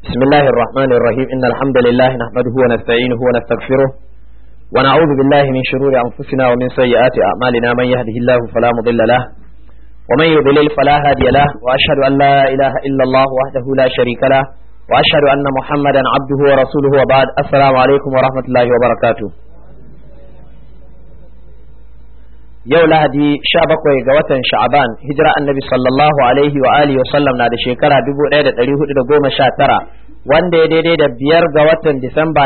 بسم الله الرحمن الرحيم إن الحمد لله نحمده ونستعينه ونستغفره ونعوذ بالله من شرور أنفسنا ومن سيئات أعمالنا من يهده الله فلا مضل له ومن يضلل فلا هادي له وأشهد أن لا إله إلا الله وحده لا شريك له وأشهد أن محمدا عبده ورسوله وبعد السلام عليكم ورحمة الله وبركاته yau lahadi sha bakwai ga watan sha'aban hijira annabi sallallahu alaihi wa alihi wa sallam na da shekara dubu ɗaya da ɗari hudu da goma sha tara wanda ya daidai da biyar ga watan disamba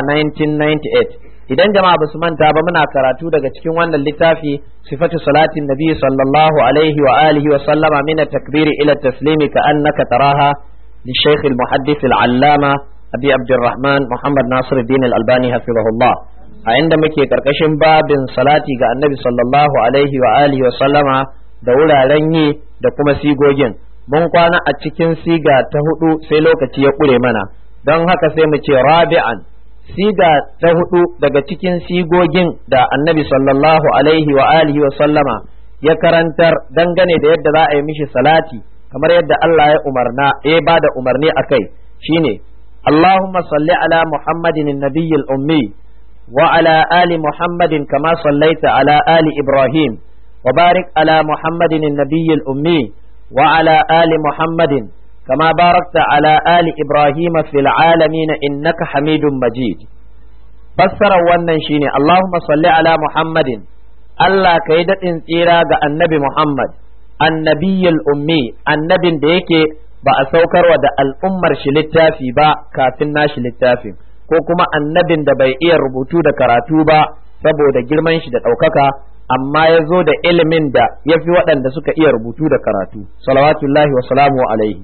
1998 idan jama'a basu manta ba muna karatu daga cikin wannan littafi sifatu salatin nabi sallallahu alaihi wa alihi wa sallama min takbiri ila taslimi ka annaka taraha li shaykh al muhaddith al allama abi abdurrahman muhammad nasir din al albani hafizahullah a inda muke karkashin babin salati ga annabi sallallahu alaihi wa alihi wa sallama da wuraren yi da kuma sigogin mun kwana a cikin siga ta hudu sai lokaci ya kure mana don haka sai mu ce rabi'an siga ta hudu daga cikin sigogin da annabi sallallahu alaihi wa alihi wa sallama ya karantar dangane da yadda za a yi mishi salati kamar yadda Allah ya umarna ya ba da umarni akai shine Allahumma salli ala Muhammadin nabiyyil ummi وعلى آل محمد كما صليت على آل إبراهيم وبارك على محمد النبي الأمي وعلى آل محمد كما باركت على آل إبراهيم في العالمين إنك حميد مجيد فسر wannan shine Allahumma salli ala Muhammadin Allah kai daɗin tsira ga annabi Muhammad annabiyyul ummi annabin da yake ba a saukarwa da al'ummar shi littafi ba kafin nashi littafin ko kuma annabin da bai iya rubutu da karatu ba saboda girman shi da ɗaukaka amma ya zo da ilimin da ya fi waɗanda suka iya rubutu da karatu salawatullahi wa salamu alaihi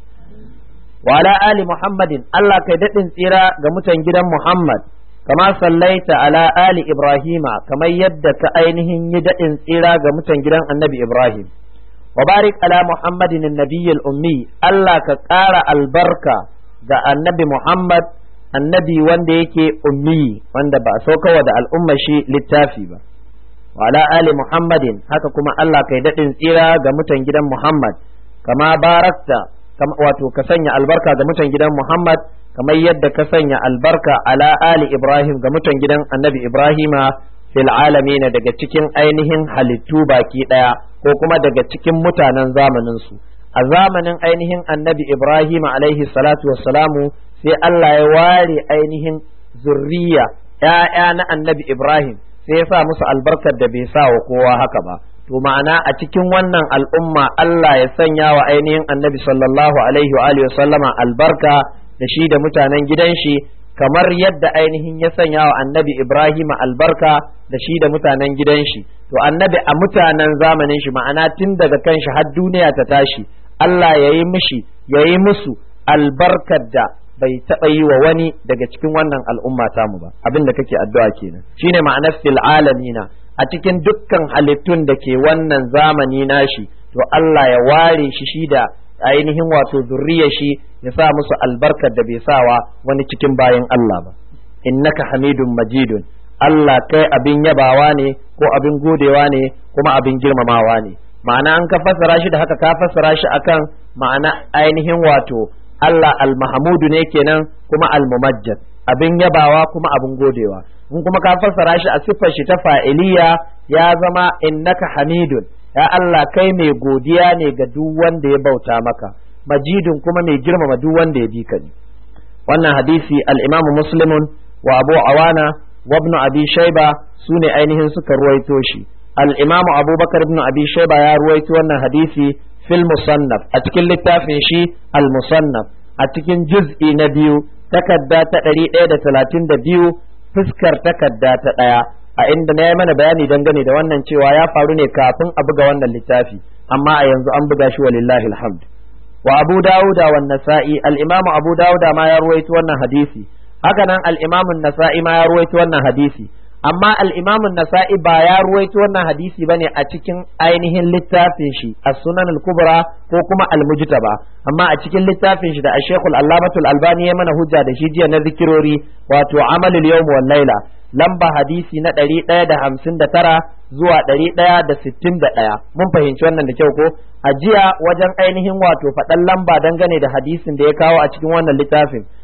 wa ala ali muhammadin Allah kai daɗin tsira ga mutan gidan muhammad kama sallaita ala ali ibrahima kamar yadda ka ainihin yi daɗin tsira ga mutan gidan annabi ibrahim wa barik ala muhammadin nabiyyil ummi Allah ka ƙara albarka ga annabi muhammad annabi wanda yake ummi wanda ba so kawa da al'umma shi littafi ba wa ala ali muhammadin haka kuma Allah kai daɗin tsira ga mutan gidan muhammad kama barakta wato ka sanya albarka ga mutan gidan muhammad kamar yadda ka sanya albarka ala ali ibrahim ga mutan gidan annabi ibrahima fil alamina daga cikin ainihin halittu baki ɗaya ko kuma daga cikin mutanen zamanin su a zamanin ainihin annabi ibrahim alaihi salatu wassalamu sai Allah ya ware ainihin zurriya ‘ya'ya na annabi Ibrahim sai ya sa musu albarkar da bai sa wa kowa haka ba to ma'ana a cikin wannan al'umma Allah ya sanya wa ainihin annabi sallallahu alaihi wa alihi sallama albarka da shi da mutanen gidan shi kamar yadda ainihin ya sanya wa annabi Ibrahim albarka da shi da mutanen gidan shi to annabi a mutanen zamanin shi ma'ana tun daga kan shi har duniya ta tashi Allah ya yi mishi ya yi musu albarkar da bai taɓa yi wa wani daga cikin wannan al'umma tamu ba abin da kake addu'a kenan shine ma'anar fil alamina a cikin dukkan halittun da ke wannan zamani nashi to Allah ya ware shi shi da ainihin wato zurriya shi ya sa musu albarkar da bai sawa wani cikin bayan Allah ba innaka hamidun majidun Allah kai abin yabawa ne ko abin godewa ne kuma abin girmamawa ne ma'ana an ka fassara shi da haka ka fassara shi akan ma'ana ainihin wato Allah al-Mahamudu ne kenan kuma al-Mumajjad abin yabawa kuma abin godewa in kuma ka fassara shi a siffar shi ta fa'iliya ya zama innaka hamidun ya Allah kai mai godiya ne ga duk wanda ya bauta maka majidun kuma mai girmama duk wanda ya bi ka ne wannan hadisi al-Imam Muslimun wa Abu Awana wa Ibn Abi Shayba sune ainihin suka ruwaito shi al-Imam Abubakar ibn Abi Shayba ya ruwaito wannan hadisi fil musannaf a cikin littafin shi al musannaf a cikin juz'i na biyu takarda ta ɗari ɗaya da talatin da biyu fuskar takarda ta ɗaya a inda na yi mana bayani dangane da wannan cewa ya faru ne kafin a buga wannan littafi amma a yanzu an buga shi walillahi alhamd wa abu dawuda wa nasa'i al-imamu abu dawuda ma ya ruwaito wannan hadisi haka nan al-imamu nasa'i ma ya ruwaito wannan hadisi amma al-imamu nasa'i ba ya ruwaito wannan hadisi bane a cikin ainihin littafin shi as-sunan al-kubra ko kuma al-mujtaba amma a cikin littafin shi da ash-shaykh al-allamatu al-albani ya mana hujja da shi jiya na zikirori wato amalul yawm wal laila lamba hadisi na ɗari ɗaya da hamsin da tara zuwa ɗari ɗaya da sittin da ɗaya mun fahimci wannan da kyau ko a jiya wajen ainihin wato faɗan lamba dangane da hadisin da ya kawo a cikin wannan littafin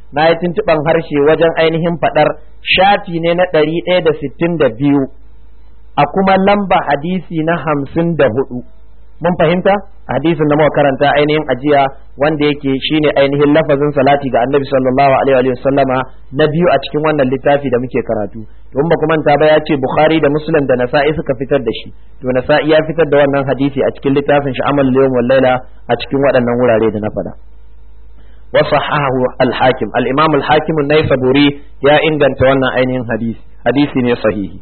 na yi tuntuɓan harshe wajen ainihin faɗar shafi ne na ɗari ɗaya da sittin da biyu a kuma lamba hadisi na hamsin da hudu mun fahimta hadisin da muka karanta ainihin ajiya wanda yake shine ainihin lafazin salati ga annabi sallallahu alaihi wa sallama na biyu a cikin wannan littafi da muke karatu don ba kuma ta ba ya ce bukhari da muslim da nasa'i suka fitar da shi to nasa'i ya fitar da wannan hadisi a cikin littafin shi amal yawm wal laila a cikin waɗannan wurare da na faɗa wa sahahu al-hakim al-imam al-hakim an-naisaburi ya inganta wannan ainihin hadisi hadisi ne sahihi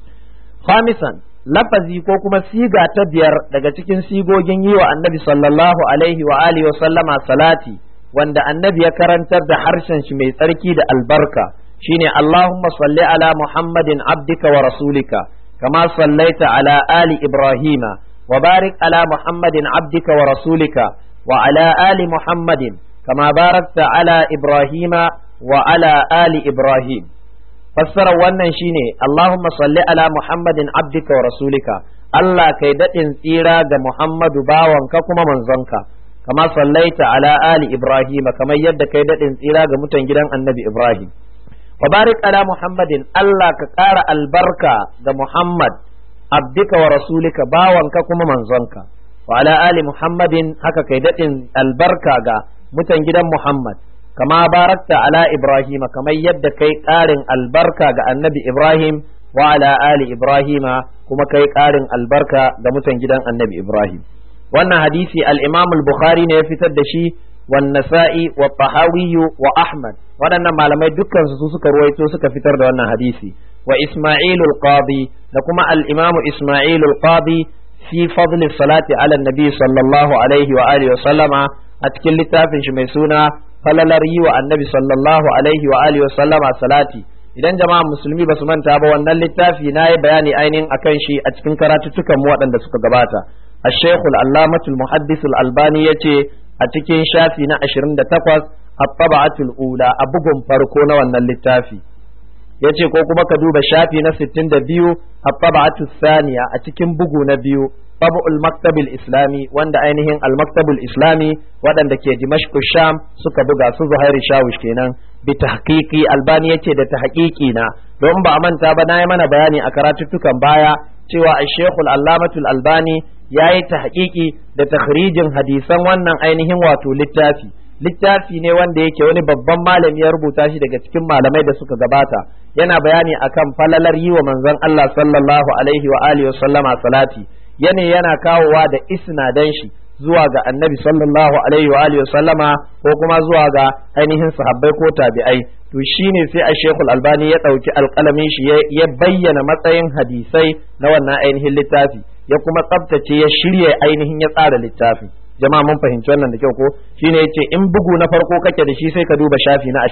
khamisan lafazi ko kuma siga ta biyar daga cikin sigogin yi wa annabi sallallahu alaihi wa alihi wa sallama salati wanda annabi ya karantar da harshen shi mai tsarki da albarka shine Allahumma salli ala Muhammadin abdika wa rasulika kama sallaita ala ali Ibrahima wa barik ala Muhammadin abdika wa rasulika wa ala ali Muhammadin kama barakta ala Ibrahima wa ala ali Ibrahim fassarar wannan shine Allahumma salli ala Muhammadin abdika wa rasulika Allah kai daɗin tsira ga Muhammadu bawanka kuma manzonka kama sallaita ala ali Ibrahim kamar yadda kai daɗin tsira ga mutan gidan annabi Ibrahim wa barik ala Muhammadin Allah ka ƙara albarka ga Muhammad abdika wa rasulika bawanka kuma manzonka wa ala ali Muhammadin haka kai daɗin albarka ga mutan gidan Muhammad kama barakta ala Ibrahim kamar yadda kai ƙarin albarka ga annabi Ibrahim wa ala ali Ibrahima kuma kai ƙarin albarka ga mutan gidan annabi Ibrahim wannan hadisi al-Imam al-Bukhari ne ya fitar da shi wan Nasa'i wa Tahawi wa Ahmad waɗannan malamai dukkan su suka ruwaito suka fitar da wannan hadisi wa Isma'il al-Qadi da kuma al-Imam Isma'il al-Qadi fi fadl salati ala nabi sallallahu alaihi wa alihi wa sallama a cikin littafin shi mai suna falalar yi wa annabi sallallahu alaihi wa alihi sallama salati idan jama'a musulmi ba su manta ba wannan littafi na yi bayani ainihin akan shi a cikin karatuttukan mu waɗanda suka gabata الشيخ العلامة المحدث الألباني يتي أتكين شافي نا أشرين تقوز الطبعة الأولى أبقم فرقونا وانا اللتافي yace ko kuma ka duba shafi na 62 at-tab'atu thaniya a cikin bugu na biyu tab'ul maktab islami wanda ainihin al-maktab islami waɗanda ke Dimashq Sham suka buga su Zuhairi Shawish kenan bi tahqiqi albani yace da tahqiqi na don ba a manta ba na yi mana bayani a karatuttukan baya cewa al-Sheikh al-Allamatu al-Albani yayi tahqiqi da takhrijin hadisan wannan ainihin wato littafi littafi ne wanda yake wani babban malami ya rubuta shi daga cikin malamai da suka gabata yana bayani akan falalar yi wa manzon Allah sallallahu alaihi wa alihi wa sallama salati yana yana kawowa da isnadan shi zuwa ga annabi sallallahu alaihi wa alihi sallama ko kuma zuwa ga ainihin sahabbai ko tabi'ai to shine sai a shekul albani ya ɗauki alƙalamin shi ya bayyana matsayin hadisai na wannan ainihin littafi ya kuma tsabtace ya shirya ainihin ya tsara littafin jama'a mun fahimci wannan da kyau ko shine yace in bugu na farko kake da shi sai ka duba shafi na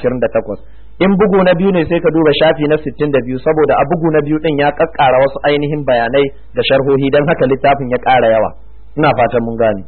28 in bugu na biyu ne sai ka duba shafi na 62 saboda a bugu na biyu din ya kakkara wasu ainihin bayanai da sharhohi dan haka littafin ya ƙara yawa ina fatan mun gane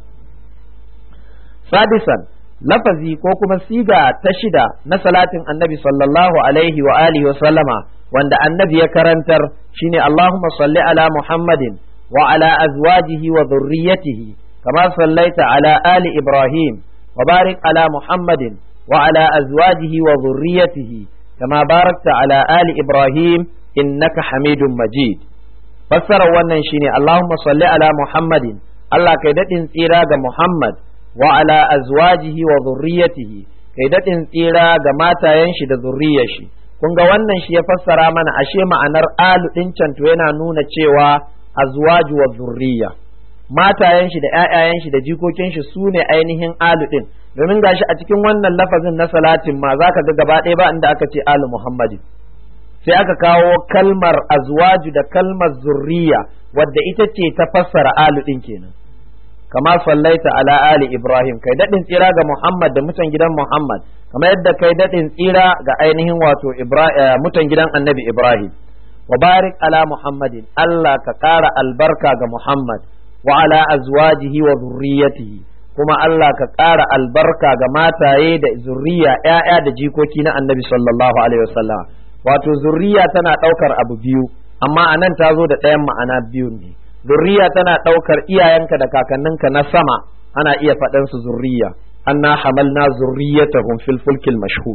sadisan lafazi ko kuma siga ta shida na salatin annabi sallallahu alaihi wa alihi wa sallama wanda annabi ya karantar shine Allahumma salli ala Muhammadin wa ala azwajihi wa dhurriyyatihi kama sallaita ala ali Ibrahim wa barik ala Muhammadin wa ala azwajihi wa dhurriyyatihi kama barakta ala ali Ibrahim innaka Hamidum Majid fassara wannan shine Allahumma salli ala Muhammadin Allah kai daɗin tsira ga Muhammad wa ala azwajihi wa zurriyatihi kai daɗin tsira ga matayen shi da zurriyar shi kun ga wannan shi ya fassara mana ashe ma'anar alu ɗin can to yana nuna cewa azwaju wa zurriya matayen shi da ƴaƴayen shi da jikokin shi su ne ainihin alu ɗin domin gashi a cikin wannan lafazin na salatin ma zaka ga gaba ɗaya ba inda aka ce alu muhammadin sai aka kawo kalmar azwaju da kalmar zurriya wadda ita ce ta fassara alu ɗin kenan kama sallaita ala ali ibrahim kai daɗin tsira ga muhammad da mutan gidan muhammad kama yadda kai daɗin tsira ga ainihin wato mutan gidan annabi ibrahim wa barik ala muhammadin allah ka ƙara albarka ga muhammad wa ala azwajihi wa zurriyatihi kuma allah ka ƙara albarka ga mataye da zurriya ƴaƴa da jikoki na annabi sallallahu alaihi wasallam wato zurriya tana ɗaukar abu biyu amma anan ta zo da ɗayan ma'ana biyu ne zurriya tana ɗaukar iyayenka da kakanninka na sama ana iya faɗan su zurriya anna hamalna zurriyatahum fil fulkil mashhun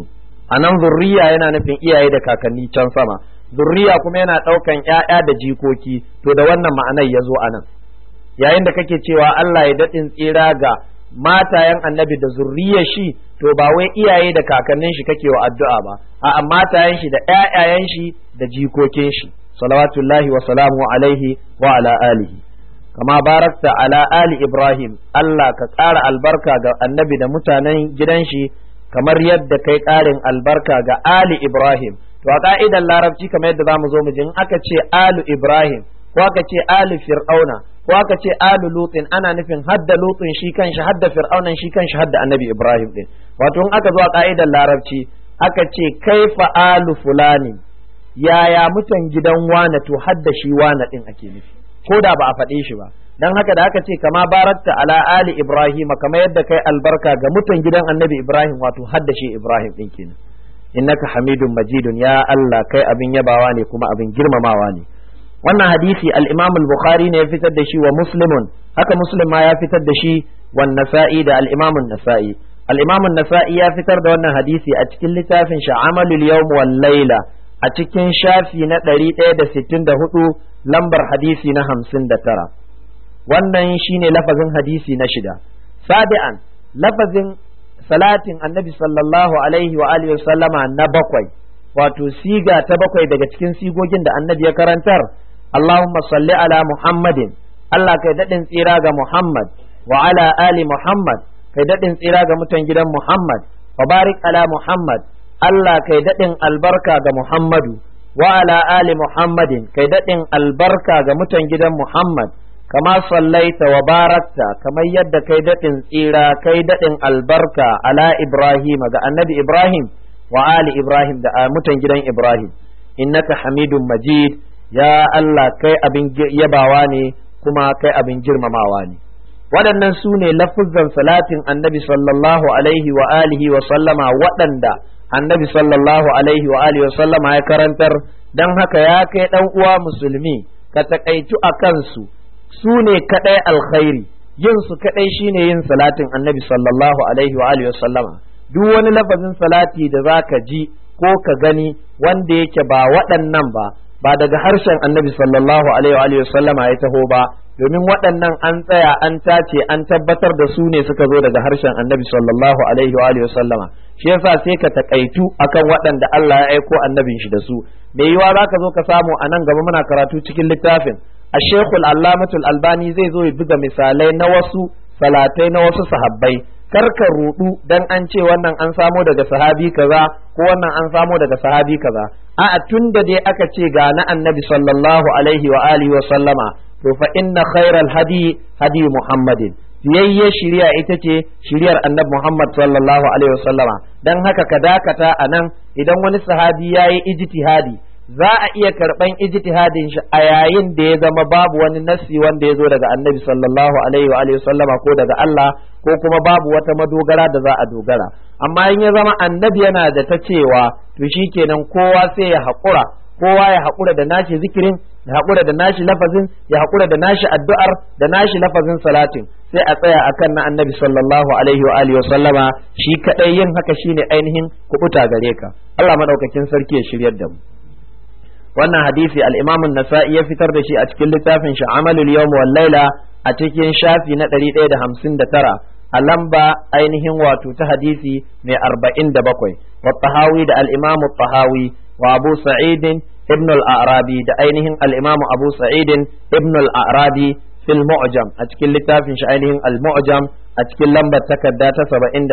anan zurriya yana nufin iyaye da kakanni can sama zurriya kuma yana ɗaukan ‘ya'ya da jikoki to da wannan ma'anar ya zo anan yayin da kake cewa Allah ya daɗin tsira ga matayen annabi da zurriyar shi to ba wai iyaye da kakannin shi kake wa addu'a ba a'a matayen shi da ƴaƴayen shi da jikokin shi salawatullahi wa salamu alaihi wa ala alihi kama barakta ala ali ibrahim Allah ka ƙara albarka ga annabi da mutanen gidan shi kamar yadda kai ƙarin albarka ga ali ibrahim to a ka'idar larabci kamar yadda zamu zo mu ji in aka ce alu ibrahim ko aka ce alu fir'auna ko aka ce alu lutin ana nufin hadda lutin shi kanshi hadda fir'aunan shi kanshi hadda annabi ibrahim din wato in aka zo a ka'idar larabci aka ce kaifa alu fulani yaya mutan gidan wane to hadda shi wane din ake nufi ko da ba a faɗe shi ba dan haka da aka ce kama barakta ala ali ibrahim kamar yadda kai albarka ga mutan gidan annabi ibrahim wato hadda shi ibrahim din kenan innaka hamidun majidun ya allah kai abin yabawa ne kuma abin girmamawa ne wannan hadisi al-Imam al-Bukhari ne ya fitar da shi wa Muslimun haka Muslim ma ya fitar da shi wa Nasa'i da al-Imam an-Nasa'i al-Imam an-Nasa'i ya fitar da wannan hadisi a cikin littafin shi Amalul Yawm wal Layla a cikin shafi na 164 lambar hadisi na 59 wannan shine lafazin hadisi na shida sabi'an lafazin salatin annabi sallallahu alaihi wa alihi sallama na bakwai wato siga ta bakwai daga cikin sigogin da annabi ya karantar Allahumma salli ala Muhammadin Allah kai daɗin tsira ga Muhammad wa ala ali Muhammad kai daɗin tsira ga mutan gidan Muhammad wa barik ala Muhammad Allah kai daɗin albarka ga Muhammadu wa ala ali Muhammadin kai daɗin albarka ga mutan gidan Muhammad kama sallaita wa barakta kamar yadda kai daɗin tsira kai daɗin albarka ala Ibrahim ga annabi Ibrahim wa ali Ibrahim da mutan gidan Ibrahim innaka hamidun majid ya Allah kai abin yabawa ne kuma kai abin girmamawa ne waɗannan su ne lafuzan salatin annabi sallallahu alaihi wa alihi wa sallama waɗanda annabi sallallahu alaihi wa alihi wa sallama ya karantar don haka ya kai ɗan uwa musulmi ka taƙaitu a kansu su ne kaɗai alkhairi yin su kaɗai shine yin salatin annabi sallallahu alaihi wa alihi wa sallama duk wani lafazin salati da za ka ji ko ka gani wanda yake ba waɗannan ba ba daga harshen annabi sallallahu alaihi wa sallama ya taho ba domin waɗannan an tsaya an tace an tabbatar da su ne suka zo daga harshen annabi sallallahu alaihi wa sallama shi yasa sai ka takaitu akan waɗanda Allah ya aiko annabin shi da su me yiwa za ka zo ka samu a nan gaba muna karatu cikin littafin الشيخ العلامة الألباني zai zo ya buga misalai na wasu salatai na wasu sahabbai kar ka rudu dan an ce wannan an samo daga sahabi kaza ko wannan an samo daga sahabi kaza a'a tunda dai aka ce ga na annabi sallallahu alaihi wa alihi wa sallama to fa inna khairal hadi hadi muhammadin biyayye shiriya ita ce shiriyar annabi muhammad sallallahu alaihi wa sallama dan haka ka dakata anan idan wani sahabi yayi ijtihadi za a iya karɓan ijtihadin shi a yayin da ya zama babu wani nassi wanda ya zo daga annabi sallallahu alaihi wa sallama ko daga Allah ko kuma babu wata madogara da za a dogara amma in ya zama annabi yana da ta cewa to shikenan kowa sai ya haƙura kowa ya haƙura da nashi zikirin ya haƙura da nashi lafazin ya haƙura da nashi addu'ar da nashi lafazin salatin sai a tsaya akan na annabi sallallahu alaihi wa alihi wa sallama shi kadai yin haka shine ainihin kubuta gare ka Allah madaukakin sarki ya shiryar da mu wannan hadisi al-Imam an-Nasa'i ya fitar da shi a cikin littafin shi Amalul Yawm wal Laila a cikin shafi na 159 a lamba ainihin wato ta hadisi mai 47 wa Tahawi da al-Imam Tahawi wa Abu Sa'id ibn al-Arabi da ainihin al-Imam Abu Sa'id ibn al-Arabi fil Mu'jam a cikin littafin shi ainihin al-Mu'jam a cikin lambar takarda ta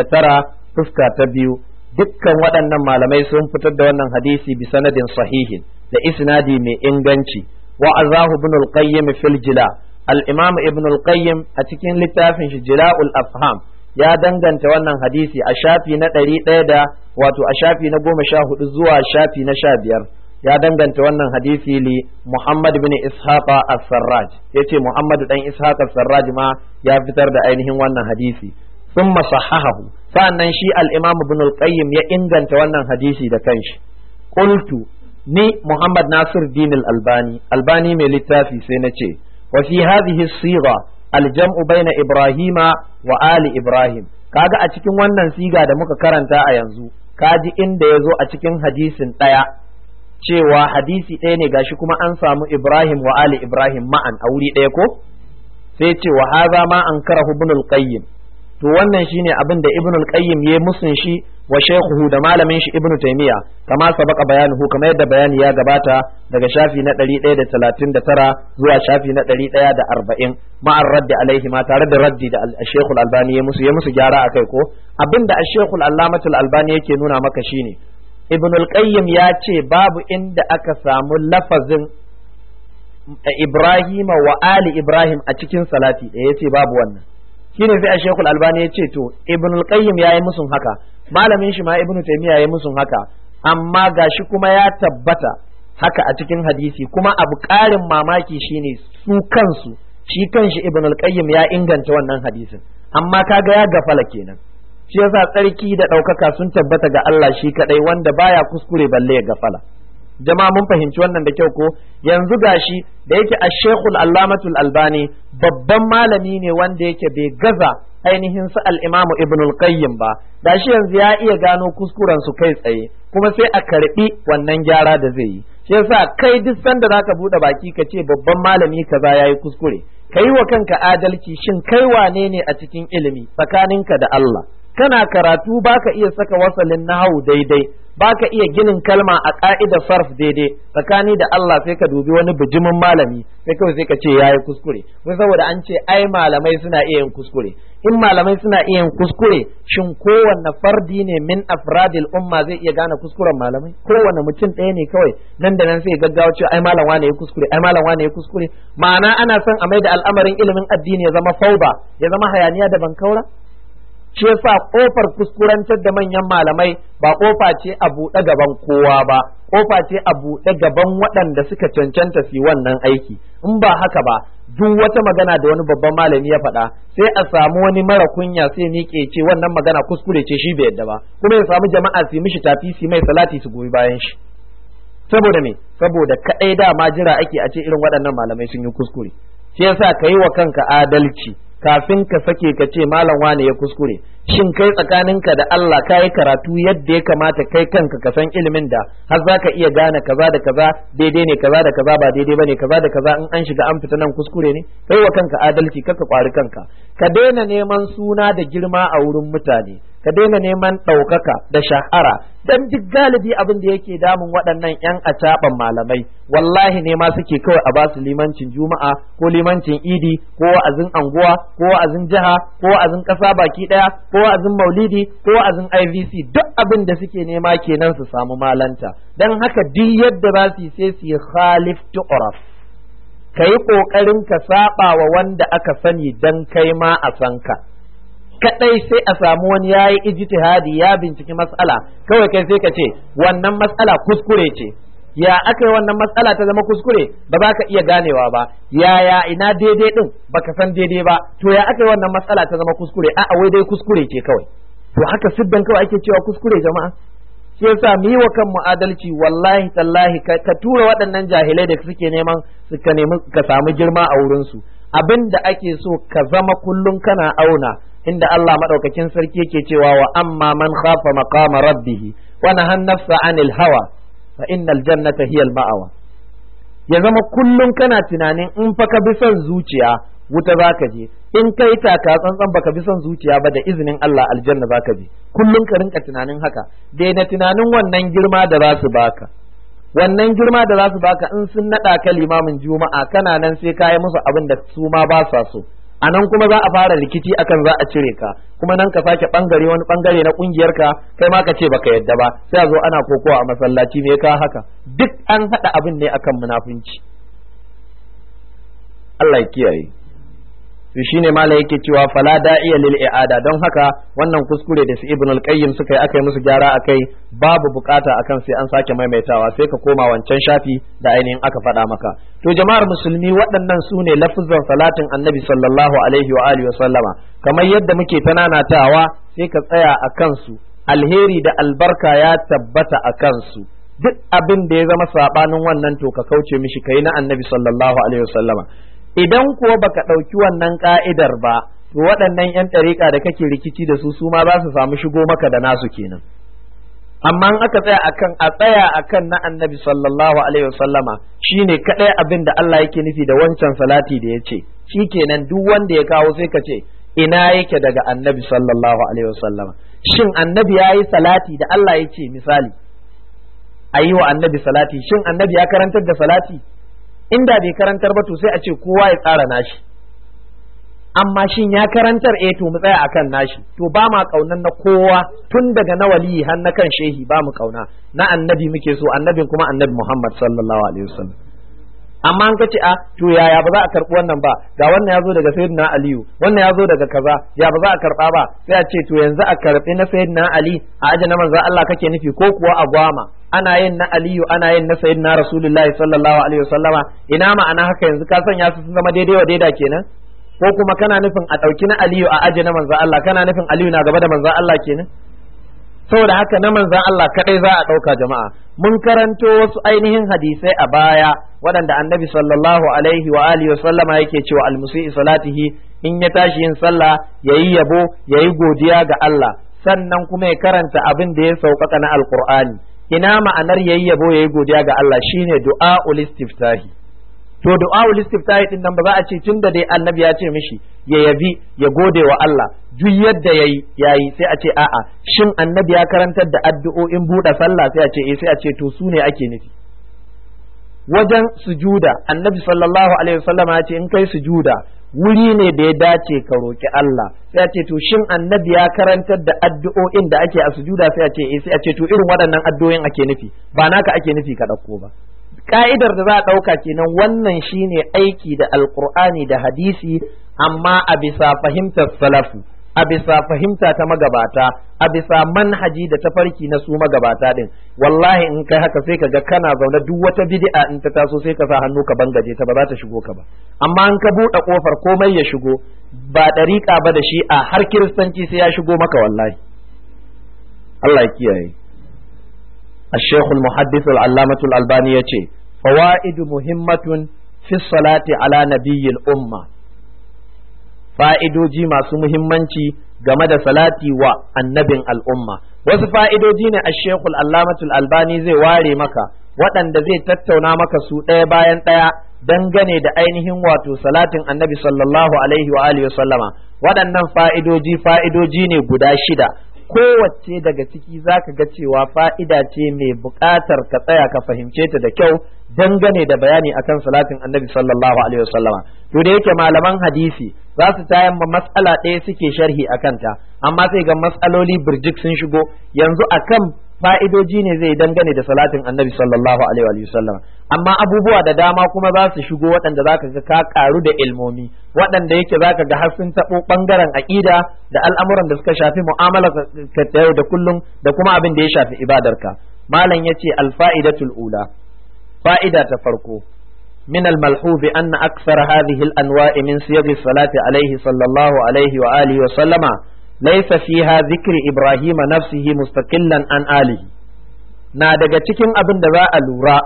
79 fuska ta biyu dukkan waɗannan malamai sun fitar da wannan hadisi bi sanadin sahihin da isnadi mai inganci wa azahu ibn al-qayyim fil jila al-imam ibn al-qayyim a cikin littafin shi jila'ul afham ya danganta wannan hadisi a shafi na ɗari ɗaya da wato a shafi na goma sha hudu zuwa shafi na sha biyar ya danganta wannan hadisi li Muhammad bin Ishaqa as-Sarraj yace Muhammad dan Ishaq as-Sarraj ma ya fitar da ainihin wannan hadisi thumma sahahahu sa'annan shi al-Imam Ibn al-Qayyim ya inganta wannan hadisi da kanshi qultu ni Muhammad Nasir Din al-Albani Albani mai littafi sai na ce wa fi hadhihi as-sigha al-jam'u baina Ibrahima wa ali Ibrahim kaga a cikin wannan siga da muka karanta a yanzu kaji inda ya zo a cikin hadisin ɗaya cewa hadisi ɗaya ne gashi kuma an samu Ibrahim wa Ali Ibrahim ma'an a wuri ɗaya ko sai ce wa haza ma an karahu ibn al-qayyim to wannan shine abin da ibn al-qayyim ya musun shi wa shaykhuhu da malamin shi ibn taymiya kama sabaka bayanuhu kamar yadda bayani ya gabata daga shafi na 139 zuwa shafi na 140 ma'ar raddi alaihi ma tare da raddi da shaykh al-albani ya musu ya musu gyara akai ko abinda shaykh al-allamatul albani yake nuna maka shine ibn al-qayyim ya ce babu inda aka samu lafazin Ibrahim wa Ali Ibrahim a cikin salati da yace babu wannan shine sai a Sheikhul Albani ya ce to Ibn al-Qayyim yayi musun haka malamin shi ma Ibn Taymiyyah yayi musun haka amma gashi kuma ya tabbata haka a cikin hadisi kuma abu ƙarin mamaki shine su kansu shi kanshi Ibn al-Qayyim ya inganta wannan hadisin amma kaga ya gafala kenan shi yasa tsarki da ɗaukaka sun tabbata ga Allah shi kadai wanda baya kuskure balle ya gafala jama'a mun fahimci wannan da kyau ko yanzu gashi da yake a shekul allamatul albani babban malami ne wanda yake bai gaza ainihin su al'imamu ibn al-qayyim ba gashi yanzu ya iya gano kuskuren su kai tsaye kuma sai a karbi wannan gyara da zai yi shi yasa kai duk sanda zaka bude baki ka ce babban malami kaza yayi kuskure kai wa kanka adalci shin kai wane ne a cikin ilimi tsakaninka da Allah kana karatu baka iya saka wasalin nahawu daidai baka iya ginin kalma a ka'idar sarf daidai tsakani da Allah sai ka dubi wani bijimin malami sai kawai sai ka ce yayi kuskure wai saboda an ce ai malamai suna iya yin kuskure in malamai suna iya yin kuskure shin kowanne fardi ne min afradil umma zai iya gane kuskuren malamai kowanne mutum ɗaya ne kawai nan da nan sai gaggawa cewa ai malam wane ya kuskure ai malam wane ya kuskure ma'ana ana son a mai da al'amarin ilimin addini ya zama fauba ya zama hayaniya da bankaura shi yasa kofar kuskurantar da manyan malamai ba kofa ce a buɗe gaban kowa ba kofa ce a buɗe gaban waɗanda suka cancanta su wannan aiki in ba haka ba duk wata magana da wani babban malami ya faɗa sai a samu wani mara kunya sai miƙe ce wannan magana kuskure ce shi bai yadda ba kuma ya samu jama'a su mishi tafi su mai salati su goyi bayan shi saboda me saboda kaɗai dama jira ake a ce irin waɗannan malamai sun yi kuskure shi yasa ka yi wa kanka adalci kafin ka sake ka ce malam wane ya kuskure shin kai tsakaninka da Allah ka yi karatu yadda ya kamata kai kanka ka san ilimin da har za ka iya gane kaza da kaza daidai ne kaza da kaza ba daidai bane kaza da kaza in an shiga an fita nan kuskure ne kai wa kanka adalci kaka kwari kanka ka daina neman suna da girma a wurin mutane ka daina neman ɗaukaka da shahara dan duk galibi abin da yake damun waɗannan ƴan acaɓan malamai wallahi ne ma suke kawai a basu limancin juma'a ko limancin idi ko wa'azin anguwa ko wa'azin jiha ko wa'azin ƙasa baki ɗaya ko wa'azin maulidi ko wa'azin IVC duk abin da suke nema kenan su samu malanta dan haka duk yadda za su yi sai su yi khalif tu'raf ka yi ƙoƙarin ka saɓa wa wanda aka sani dan kai ma a san ka kadai sai a samu wani ya yi ijtihadi ya binciki mas'ala kawai kai sai ka ce wannan mas'ala kuskure ce ya aka yi wannan mas'ala ta zama kuskure ba za ka iya ganewa ba yaya ina daidai din baka san daidai ba to ya aka yi wannan mas'ala ta zama kuskure a'a wai dai kuskure ce kawai to haka siddan kawai ake cewa kuskure jama'a shi yasa mu yi wa kanmu adalci wallahi tallahi ka tura waɗannan jahilai da suke neman suka nemi ka samu girma a wurinsu abin da ake so ka zama kullum kana auna inda Allah madaukakin sarki yake cewa wa amma man khafa maqama rabbih wa nahan nafsa anil hawa fa innal jannata hiya al ma'awa ya zama kullum kana tunanin in fa ka bi son zuciya wuta zaka je in kai taka tsantsan baka bi son zuciya ba da izinin Allah aljanna zaka je kullum ka rinka tunanin haka daina tunanin wannan girma da za su baka wannan girma da za su baka in sun naɗa ka limamin juma'a kana nan sai ka yi musu abin da su ma ba sa so a nan kuma za a fara rikici akan za a cire ka kuma nan ka sake bangare wani bangare na kungiyar ka kai ma ka ce baka yadda ba sai a zo ana kokowa a masallaci me ka haka duk an hada abin ne akan munafunci Allah ya kiyaye to shine mala yake cewa fala da'iya lil i'ada don haka wannan kuskure da su ibn al-qayyim suka yi akai musu gyara akai babu bukata akan sai an sake maimaitawa sai ka koma wancan shafi da ainihin aka faɗa maka to jama'ar musulmi waɗannan su ne lafuzan salatin annabi sallallahu alaihi wa alihi wa sallama kamar yadda muke tananatawa sai ka tsaya a kansu alheri da albarka ya tabbata a kansu duk abin da ya zama sabanin wannan to ka kauce mishi kai na annabi sallallahu alaihi wa sallama idan kuwa baka ɗauki wannan ka'idar ba to waɗannan 'yan ɗariƙa da kake rikici da su su ma za su samu shigo maka da nasu kenan amma in aka tsaya akan a tsaya akan na annabi sallallahu alaihi wasallama shine kadai abin da Allah yake nufi da wancan salati da ya ce shikenan duk wanda ya kawo sai ka ce ina yake daga annabi sallallahu alaihi wasallama shin annabi ya yi salati da Allah ya ce misali a yi wa annabi salati shin annabi ya karantar da salati inda bai karantar ba to sai a ce kowa ya tsara nashi amma shin ya karantar eh to mu tsaya akan nashi to ba ma kaunan na kowa tun daga na waliyi har na kan shehi ba mu kauna na annabi muke so annabin kuma annabi Muhammad sallallahu alaihi wasallam amma an kace a to yaya ba za a karbi wannan ba ga wannan ya zo daga sayyidina aliyu wannan ya zo daga kaza ya ba za a karba ba sai a ce to yanzu a karbi na sayyidina ali a aje na manzo Allah kake nufi ko kuwa a gwama ana yin na aliyu ana yin na sayyidina rasulullahi sallallahu alaihi wasallama ina ma'ana haka yanzu ka sanya su sun zama daidai wa daida kenan ko kuma kana nufin a ɗauki na aliyu a aje na manzo Allah kana nufin aliyu na gaba da manzo Allah kenan saboda haka na manzan Allah kadai za a ɗauka jama'a mun karanto wasu ainihin hadisai a baya waɗanda annabi sallallahu alaihi wa alihi sallama yake cewa almusi'i salatihi in ya tashi yin sallah yayi yabo yayi godiya ga Allah sannan kuma ya karanta abin da ya sauƙaƙa na alqur'ani ina ma'anar yayi yabo yayi godiya ga Allah shine du'aul istiftahi to du'aul istiftahi din nan ba za a ce tunda dai annabi ya ce mishi ya yabi ya gode wa Allah duk yadda yayi yayi sai a ce a'a shin annabi ya karantar da addu'o'in buɗe sallah sai a ce eh sai a ce to su ne ake nufi wajen sujuda annabi sallallahu alaihi wasallam ya ce in kai sujuda wuri ne da ya dace ka roki Allah sai a ce to shin annabi ya karantar da addu'o'in da ake a sujuda sai a ce eh sai a ce to irin waɗannan addu'o'in ake nufi ba naka ake nufi ka ɗauko ba ka'idar da za a ɗauka kenan wannan shine aiki da alkur'ani da hadisi amma a bisa fahimtar salafu a bisa fahimta ta magabata a bisa manhaji da tafarki na su magabata din wallahi in kai haka sai ka ga kana zaune duk wata bid'a in ta taso sai ka sa hannu ka bangaje ta ba za ta shigo ka ba amma in ka buɗe kofar komai ya shigo ba ɗariƙa ba da shi a har kiristanci sai ya shigo maka wallahi Allah ya kiyaye الشيخ المحدث العلامة الألباني يتي فوائد مهمة في الصلاة على نبي الأمة fa'idoji masu muhimmanci game da salati wa annabin al'umma wasu fa'idoji ne a shekul allamatul albani zai ware maka waɗanda zai tattauna maka su ɗaya bayan ɗaya dangane da ainihin wato salatin annabi sallallahu alaihi wa alihi sallama waɗannan fa'idoji fa'idoji ne guda shida kowace daga ciki za ka ga cewa fa'ida ce mai buƙatar ka tsaya ka fahimce ta da kyau dangane da bayani akan salatin annabi sallallahu alaihi wasallama to da yake malaman hadisi za su tayan ma matsala ɗaya suke sharhi a kanta amma sai ga matsaloli birjik sun shigo yanzu akan fa'idoji ne zai dangane da salatin annabi sallallahu alaihi wasallama amma abubuwa da dama kuma za su shigo waɗanda za ka ga ka ƙaru da ilmomi waɗanda yake za ka ga har sun taɓo ɓangaren aƙida da al'amuran da suka shafi mu'amala ka ta yau da kullum da kuma abin da ya shafi ibadarka malam ya ce alfa'idatul ula fa'ida ta farko من الملحوظ أن أكثر هذه الأنواع من صيغ الصلاة عليه صلى الله عليه وآله وسلم ليس فيها ذكر إبراهيم نفسه مستقلا عن آله na daga cikin abin da za a lura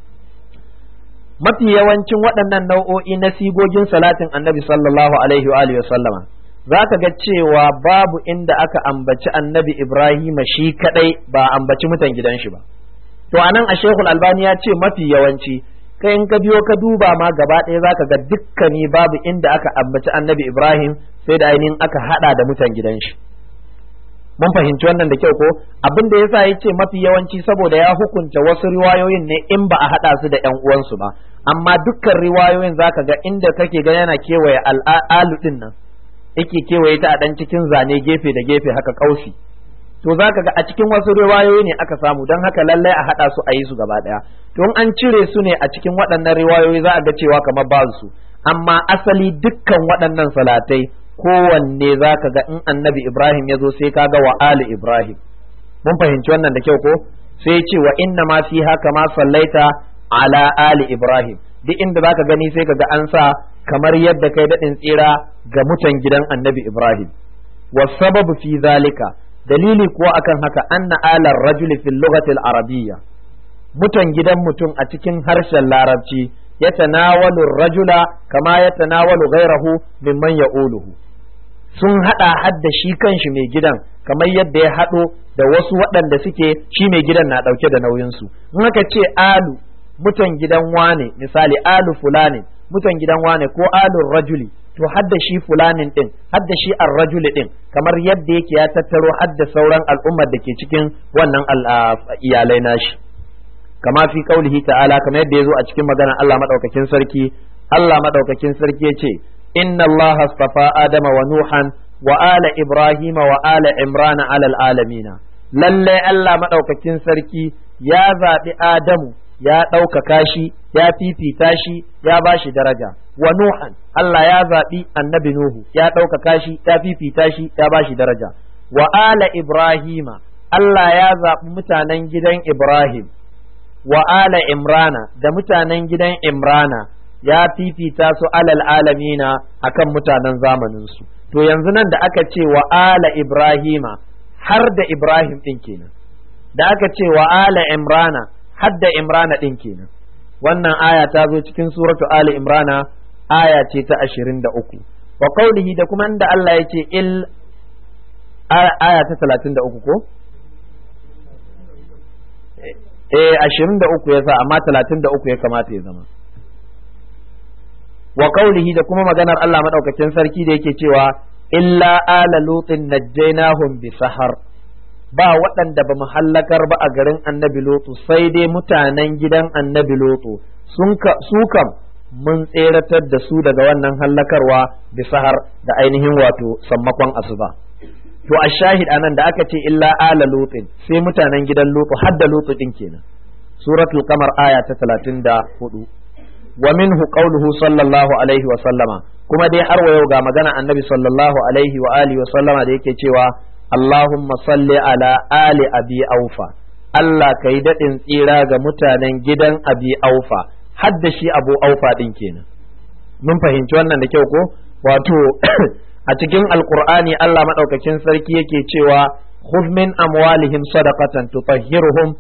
mafi yawancin waɗannan nau'o'i na sigogin salatin annabi sallallahu alaihi wa alihi sallama za ka ga cewa babu inda aka ambaci annabi ibrahima shi kadai ba ambaci mutan gidan shi ba to anan a shekul albani ya ce mafi yawanci kai in ka biyo ka duba ma gaba ɗaya za ka ga dukkani babu inda aka ambaci annabi ibrahim sai da ainihin aka hada da mutan gidan shi mun fahimci wannan da kyau ko abin da yasa yace mafi yawanci saboda ya hukunta wasu riwayoyin ne in ba a hada su da ƴan uwansu ba amma dukkan riwayoyin zaka ga inda kake ga yana kewaye al'alu din nan yake kewaye ta a dan cikin zane gefe da gefe haka kausi to zaka ga a cikin wasu riwayoyi ne aka samu don haka lallai a hada su a yi su gaba daya to an cire su ne a cikin waɗannan riwayoyi za a ga cewa kamar ba su amma asali dukkan waɗannan salatai kowanne za ka ga in annabi Ibrahim ya zo sai ka ga wa Ali Ibrahim mun fahimci wannan da kyau ko sai ce wa inna ma fi haka ma sallaita ala Ali Ibrahim duk inda za ka gani sai ka ga an sa kamar yadda kai daɗin tsira ga mutan gidan annabi Ibrahim wa sababu fi zalika dalili kuwa akan haka anna alar rajuli fil lughati arabiyya mutan gidan mutum a cikin harshen larabci yatanawalu rajula kama yatanawalu ghairahu mimman ya'uluhu sun hada hadda shi kanshi mai gidan kamar yadda ya haɗo da wasu waɗanda suke shi mai gidan na ɗauke da nauyinsu in aka ce alu mutan gidan wane misali alu fulani mutan gidan wane ko alun rajuli to hadda shi fulanin din hadda shi ar-rajuli din kamar yadda yake ya tattaro hadda sauran al'ummar da ke cikin wannan iyalai nashi kama fi kaulihi ta'ala kamar yadda yazo a cikin maganar Allah madaukakin sarki Allah madaukakin sarki yace inna Allah astafa adama wa nuhan wa ala ibrahima wa ala imrana ala alamina lalle Allah madaukakin sarki ya zabi adamu ya ɗaukaka shi ya fifita shi ya ba shi daraja wa nuhan Allah ya zaɓi annabi nuhu ya ɗaukaka shi ya fifita shi ya ba shi daraja wa ala ibrahima Allah ya zaɓi mutanen gidan ibrahim wa ala imrana da mutanen gidan imrana ya fifita su alal alamina akan mutanen zamaninsu to yanzu nan da aka ce wa ala ibrahima har da ibrahim ɗin kenan da aka ce wa ala imrana hadda imrana ɗin kenan wannan aya ta zo cikin suratu ali imrana aya ce ta ashirin da uku wa qaulihi da kuma inda Allah ya ce il aya ta talatin da uku ko eh ashirin da uku ya sa amma talatin da uku ya kamata ya zama wa qaulihi da kuma maganar Allah madaukakin sarki da yake cewa illa ala lutin najjaynahum bi sahar ba waɗanda ba mu hallakar ba a garin annabi lotu sai dai mutanen gidan annabi lotu su kam mun tseratar da su daga wannan hallakarwa da sahar da ainihin wato sammakon asuba to a shahid anan da aka ce illa ala lutin sai mutanen gidan lotu har da lotu din kenan suratul qamar aya ta 34 wa minhu qawluhu sallallahu alaihi wa sallama kuma dai har wa yau ga magana annabi sallallahu alaihi wa alihi wa sallama da yake cewa Allahumma salli ala ali abi aufa Allah ka yi daɗin tsira ga mutanen gidan abi aufa hadda shi abu aufa ɗin kenan mun fahimci wannan da kyau ko wato a cikin alkur'ani Allah maɗaukakin sarki yake cewa khudh min amwalihim sadaqatan tutahhiruhum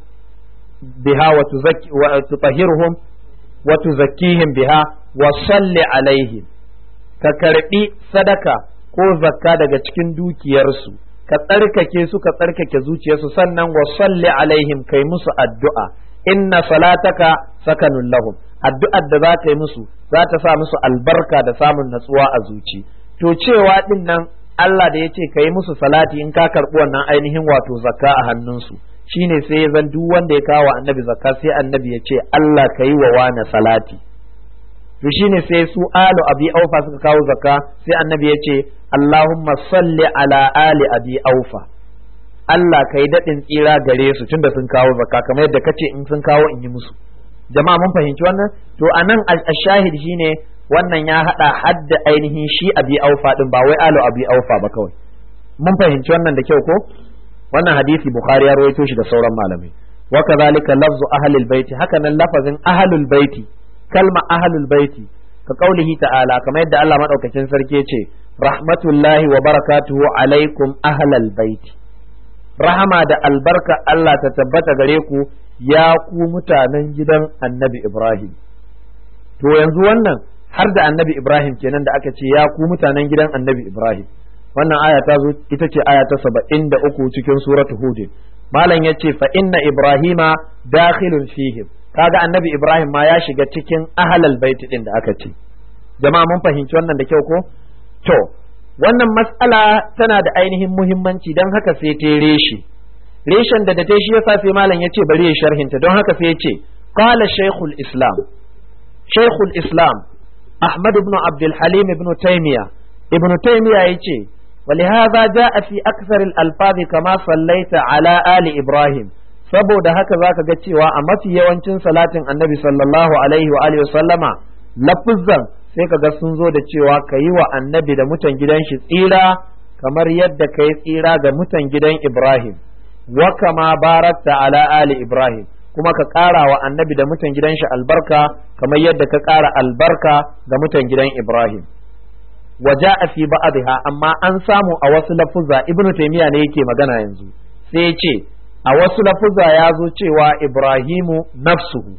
biha wa tutahhiruhum wa tuzakkihim biha wa salli alaihim ka karbi sadaka ko zakka daga cikin dukiyarsu ka tsarkake su ka tsarkake zuciyarsu sannan wa salli alaihim kai musu addu'a inna salataka sakanun lahum addu'ar da za ka yi musu za ta sa musu albarka da samun natsuwa a zuci to cewa din nan Allah da ya ce ka yi musu salati in ka karɓi wannan ainihin wato zakka a hannunsu shine sai ya zan duk wanda ya kawo annabi zakka sai annabi ya ce Allah ka yi wa wane salati to shine sai su alu abi aufa suka kawo zakka sai annabi ya ce Allahumma salli ala ali abi aufa Allah ka yi daɗin tsira gare su tunda sun kawo zakka kamar yadda kace in sun kawo in yi musu jama'a mun fahimci wannan to anan ashahid shine wannan ya hada hadda ainihin shi abi aufa din ba wai alu abi aufa ba kawai mun fahimci wannan da kyau ko wannan hadisi bukhari ya rawaito shi da sauran malamai wa kadhalika lafzu ahlul baiti haka nan lafazin ahlul baiti kalma ahlul baiti ka kaulihi ta'ala kamar yadda Allah madaukakin sarki ce rahmatullahi wa barakatuhu alaikum ahlal baiti rahama da albarka Allah ta tabbata gare ku ya ku mutanen gidan annabi Ibrahim to yanzu wannan har da annabi Ibrahim kenan da aka ce ya ku mutanen gidan annabi Ibrahim wannan aya ta zo ita ce aya ta saba'in da uku cikin suratu hud malam ya ce fa inna ibrahima dakhilun fihim kaga annabi ibrahim ma ya shiga cikin ahlal baiti din da aka ce jama'a mun fahimci wannan da kyau ko to wannan mas'ala tana da ainihin muhimmanci don haka sai ta reshe reshen da da ta shi yasa sai malam ya ce bari ya sharhinta don haka sai ya ce qala shaykhul islam shaykhul islam ahmad ibn abdul halim ibn taymiya ibn taymiya yace ولهذا جاء في أكثر الألفاظ كما صليت على آل إبراهيم saboda haka zaka ga cewa a mafi yawancin salatin annabi sallallahu alaihi wa alihi sallama lafuzzan sai kaga sun zo da cewa ka yi wa annabi da mutan gidan shi tsira kamar yadda ka yi tsira ga mutan gidan Ibrahim wa kama barakta ala ali Ibrahim kuma ka ƙara wa annabi da mutan gidan shi albarka kamar yadda ka ƙara albarka ga mutan gidan Ibrahim وجاء في بعضها amma an samu a wasu lafuzza ibnu taymiya ne yake magana yanzu sai ya ce a wasu lafuzza ya zo cewa ibrahimu nafsuhu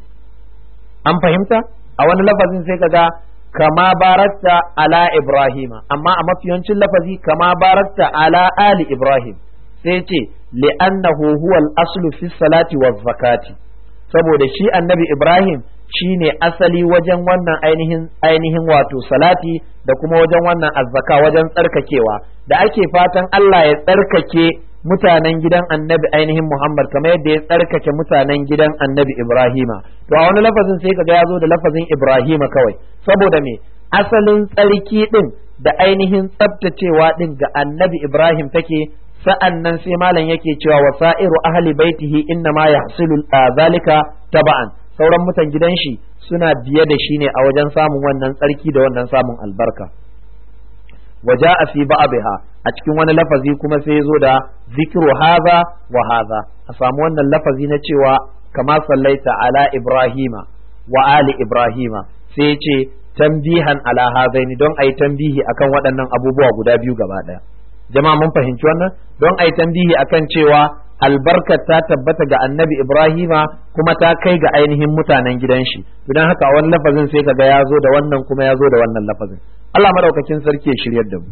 an fahimta a wani lafazin sai kaga kama barakta ala ibrahima amma a mafiyancin lafazi kama barakta ala ali ibrahim sai ce li'annahu huwa al-aslu fi salati wa zakati saboda shi annabi Ibrahim shine asali wajen wannan ainihin ainihin wato salati da kuma wajen wannan azzaka wajen tsarkakewa da ake fatan Allah ya tsarkake mutanen gidan annabi ainihin Muhammad kamar yadda ya tsarkake mutanen gidan annabi Ibrahima to a wani lafazin sai kaga ya zo da lafazin Ibrahima kawai saboda me asalin tsarki din da ainihin tsabtacewa din ga annabi Ibrahim take sa'an nan sai malam yake cewa wasa'iru ahli baitihi inna ma yahsilu zalika taba'an sauran mutan gidan shi suna biye da shi ne a wajen samun wannan tsarki da wannan samun albarka waja a fi ba'abiha a cikin wani lafazi kuma sai zo da zikiru haza wa haza a samu wannan lafazi na cewa kama sallaita ala ibrahima wa ali ibrahima sai ce tambihan ala hazaini don a yi tambihi akan waɗannan abubuwa guda biyu gaba ɗaya jama'a mun fahimci wannan don a yi tambihi akan cewa albarkar ta tabbata ga annabi Ibrahima kuma ta kai ga ainihin mutanen gidan shi don haka a wani lafazin sai kaga ya zo da wannan kuma ya zo da wannan lafazin Allah madaukakin sarki ya shiryar da mu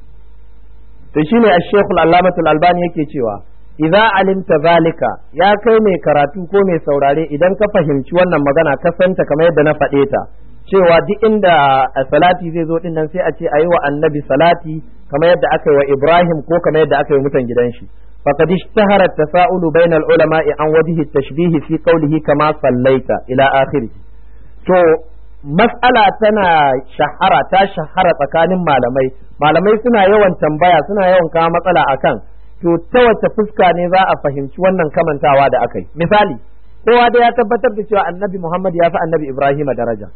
to shine ash-shaykh al-allamah al-albani yake cewa idza alimta zalika ya kai mai karatu ko mai saurare idan ka fahimci wannan magana ka santa kamar yadda na faɗe ta cewa duk inda salati zai zo dinnan sai a ce ayi wa annabi salati kamar yadda aka yi wa Ibrahim ko kamar yadda aka yi mutan gidan shi فقد اشتهر التساؤل بين العلماء عن وجه التشبيه في قوله كما صليت إلى آخره to mas'ala tana shahara ta shahara tsakanin malamai malamai suna yawan tambaya suna yawan kawo matsala akan to ta wace fuska ne za a fahimci wannan kamantawa da aka yi misali kowa da ya tabbatar da cewa annabi Muhammad ya fi annabi Ibrahim daraja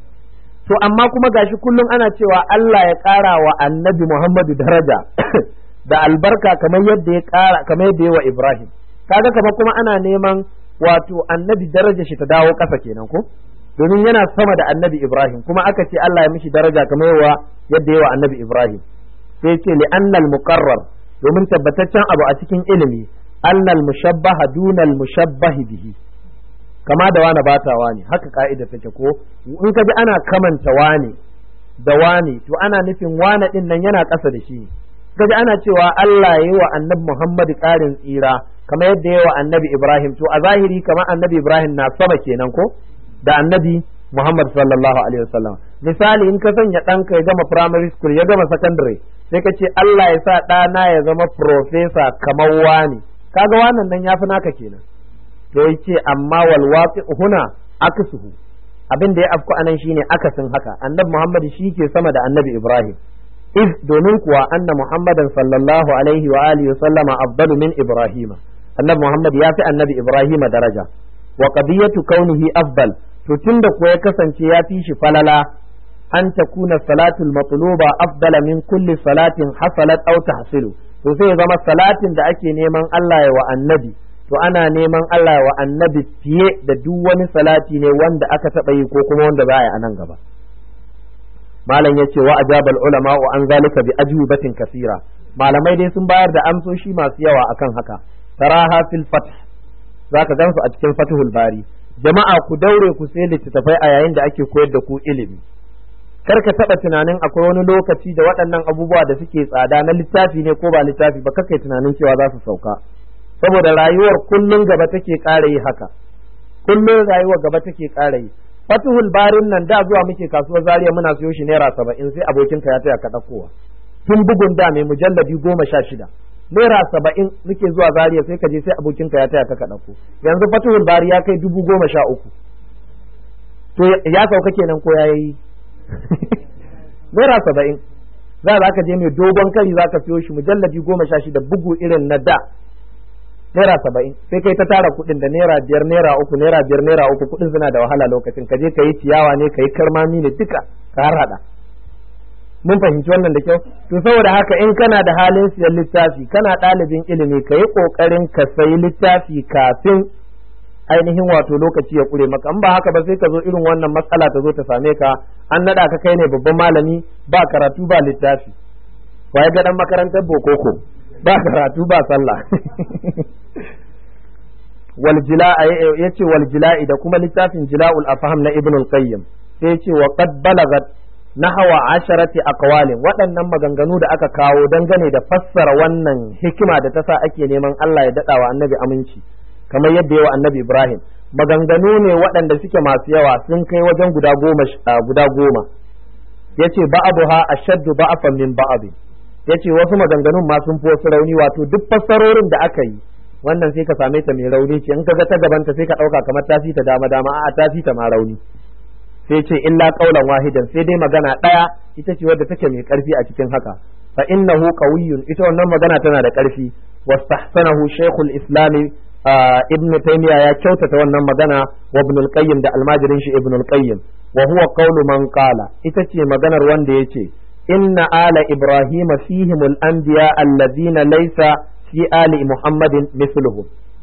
to amma kuma gashi kullum ana cewa Allah ya ƙara wa annabi Muhammadu daraja da albarka kamar yadda ya kara kamar yadda ya wa Ibrahim kaga kamar kuma ana neman wato annabi daraja shi ta dawo ƙasa kenan ko domin yana sama da annabi Ibrahim kuma aka ce Allah ya mishi daraja kamar yawa yadda ya wa annabi Ibrahim sai ce li annal muqarrar domin tabbataccen abu a cikin ilimi annal mushabbaha dunal mushabbahi bihi kama da wani bata wani haka ka'ida take ko in ka ji ana kamanta wani da wani to ana nufin wani din nan yana ƙasa da shi kaji ana cewa Allah ya yi wa annabi Muhammad ƙarin tsira kamar yadda ya wa annabi Ibrahim to a zahiri kamar annabi Ibrahim na sama kenan ko da annabi Muhammad sallallahu alaihi wasallam misali in ka sanya ɗanka ya gama primary school ya gama secondary sai ka ce Allah ya sa ɗana ya zama professor kamar wani kaga wannan nan yafi naka kenan to yace amma wal waqi huna aksuhu abin da ya afku anan shine akasin haka annabi Muhammad shi ke sama da annabi Ibrahim iz domin kuwa anna muhammadan sallallahu alaihi wa alihi sallama afdalu min ibrahima annabi muhammad ya fi annabi ibrahima daraja wa qadiyatu kaunihi afdal to tunda kuwa ya kasance ya fi shi falala an takuna salatul matluba afdala min kulli salatin hasalat aw tahsilu to sai zama salatin da ake neman Allah ya wa annabi to ana neman Allah ya wa annabi fiye da duk wani salati ne wanda aka taɓa yi ko kuma wanda za a yi a nan gaba malam ya ce wa ajabal ulama wa an zalika bi ajwibatin kasira malamai dai sun bayar da amsoshi masu yawa akan haka taraha fil fath zaka gansu a cikin fathul bari jama'a ku daure ku sai littattafai a yayin da ake koyar da ku ilimi kar ka taba tunanin akwai wani lokaci da waɗannan abubuwa da suke tsada na littafi ne ko ba littafi ba kakai tunanin cewa za su sauka saboda rayuwar kullun gaba take ƙara yi haka kullun rayuwar gaba take ƙara yi fatuhul barin nan da zuwa muke kasuwar zariya muna siyo shi naira saba'in sai abokinka ya taya ka ɗaukowa tun bugun da mai mujalladi goma sha shida naira saba'in muke zuwa zariya sai ka je sai abokinka ya taya ka ka ɗauko yanzu fatuhul bari ya kai dubu goma sha uku to ya sauka kenan ko ya yi naira saba'in za za ka je mai dogon kari za ka siyo shi mujalladi goma sha shida bugu irin na da naira saba'in sai kai ta tara kuɗin da naira biyar naira uku naira biyar naira uku kuɗin suna da wahala lokacin ka je ka yi ciyawa ne ka yi karmami ne duka ka harhaɗa mun fahimci wannan da kyau to saboda haka in kana da halin siyan littafi kana ɗalibin ilimi ka yi ƙoƙarin ka sayi littafi kafin ainihin wato lokaci ya ƙure maka in ba haka ba sai ka zo irin wannan matsala ta zo ta same ka an naɗa ka kai ne babban malami ba karatu ba littafi waye ga ɗan makarantar bokoko ba karatu ba sallah waljila yace waljila'i da kuma littafin jila'ul afham na ibn al-qayyim sai yace wa qad balagat nahawa asharati aqwalin waɗannan maganganu da aka kawo dangane da fassara wannan hikima da ta sa ake neman Allah ya daɗa wa annabi aminci kamar yadda yawa annabi Ibrahim maganganu ne waɗanda suke masu yawa sun kai wajen guda goma guda goma yace ba'abuha ashaddu ba'afan min ba'd yace wasu maganganun ma sun fi wasu rauni wato duk fassarorin da aka yi wannan sai ka same ta mai rauni ce in ka ga ta gabanta sai ka ɗauka kamar ta fi ta dama dama a'a ta fi ta ma rauni sai ce illa qaulan wahidan sai dai magana ɗaya ita ce wadda take mai ƙarfi a cikin haka fa innahu qawiyyun ita wannan magana tana da ƙarfi wastahsanahu shaykhul islam ibn taymiya ya kyautata wannan magana wa ibn al-qayyim da almajirin shi ibn al-qayyim wa huwa qawlu man qala ita ce maganar wanda yace inna ala ibrahima fihim al-anbiya alladhina laysa fi ali muhammadin mithluhum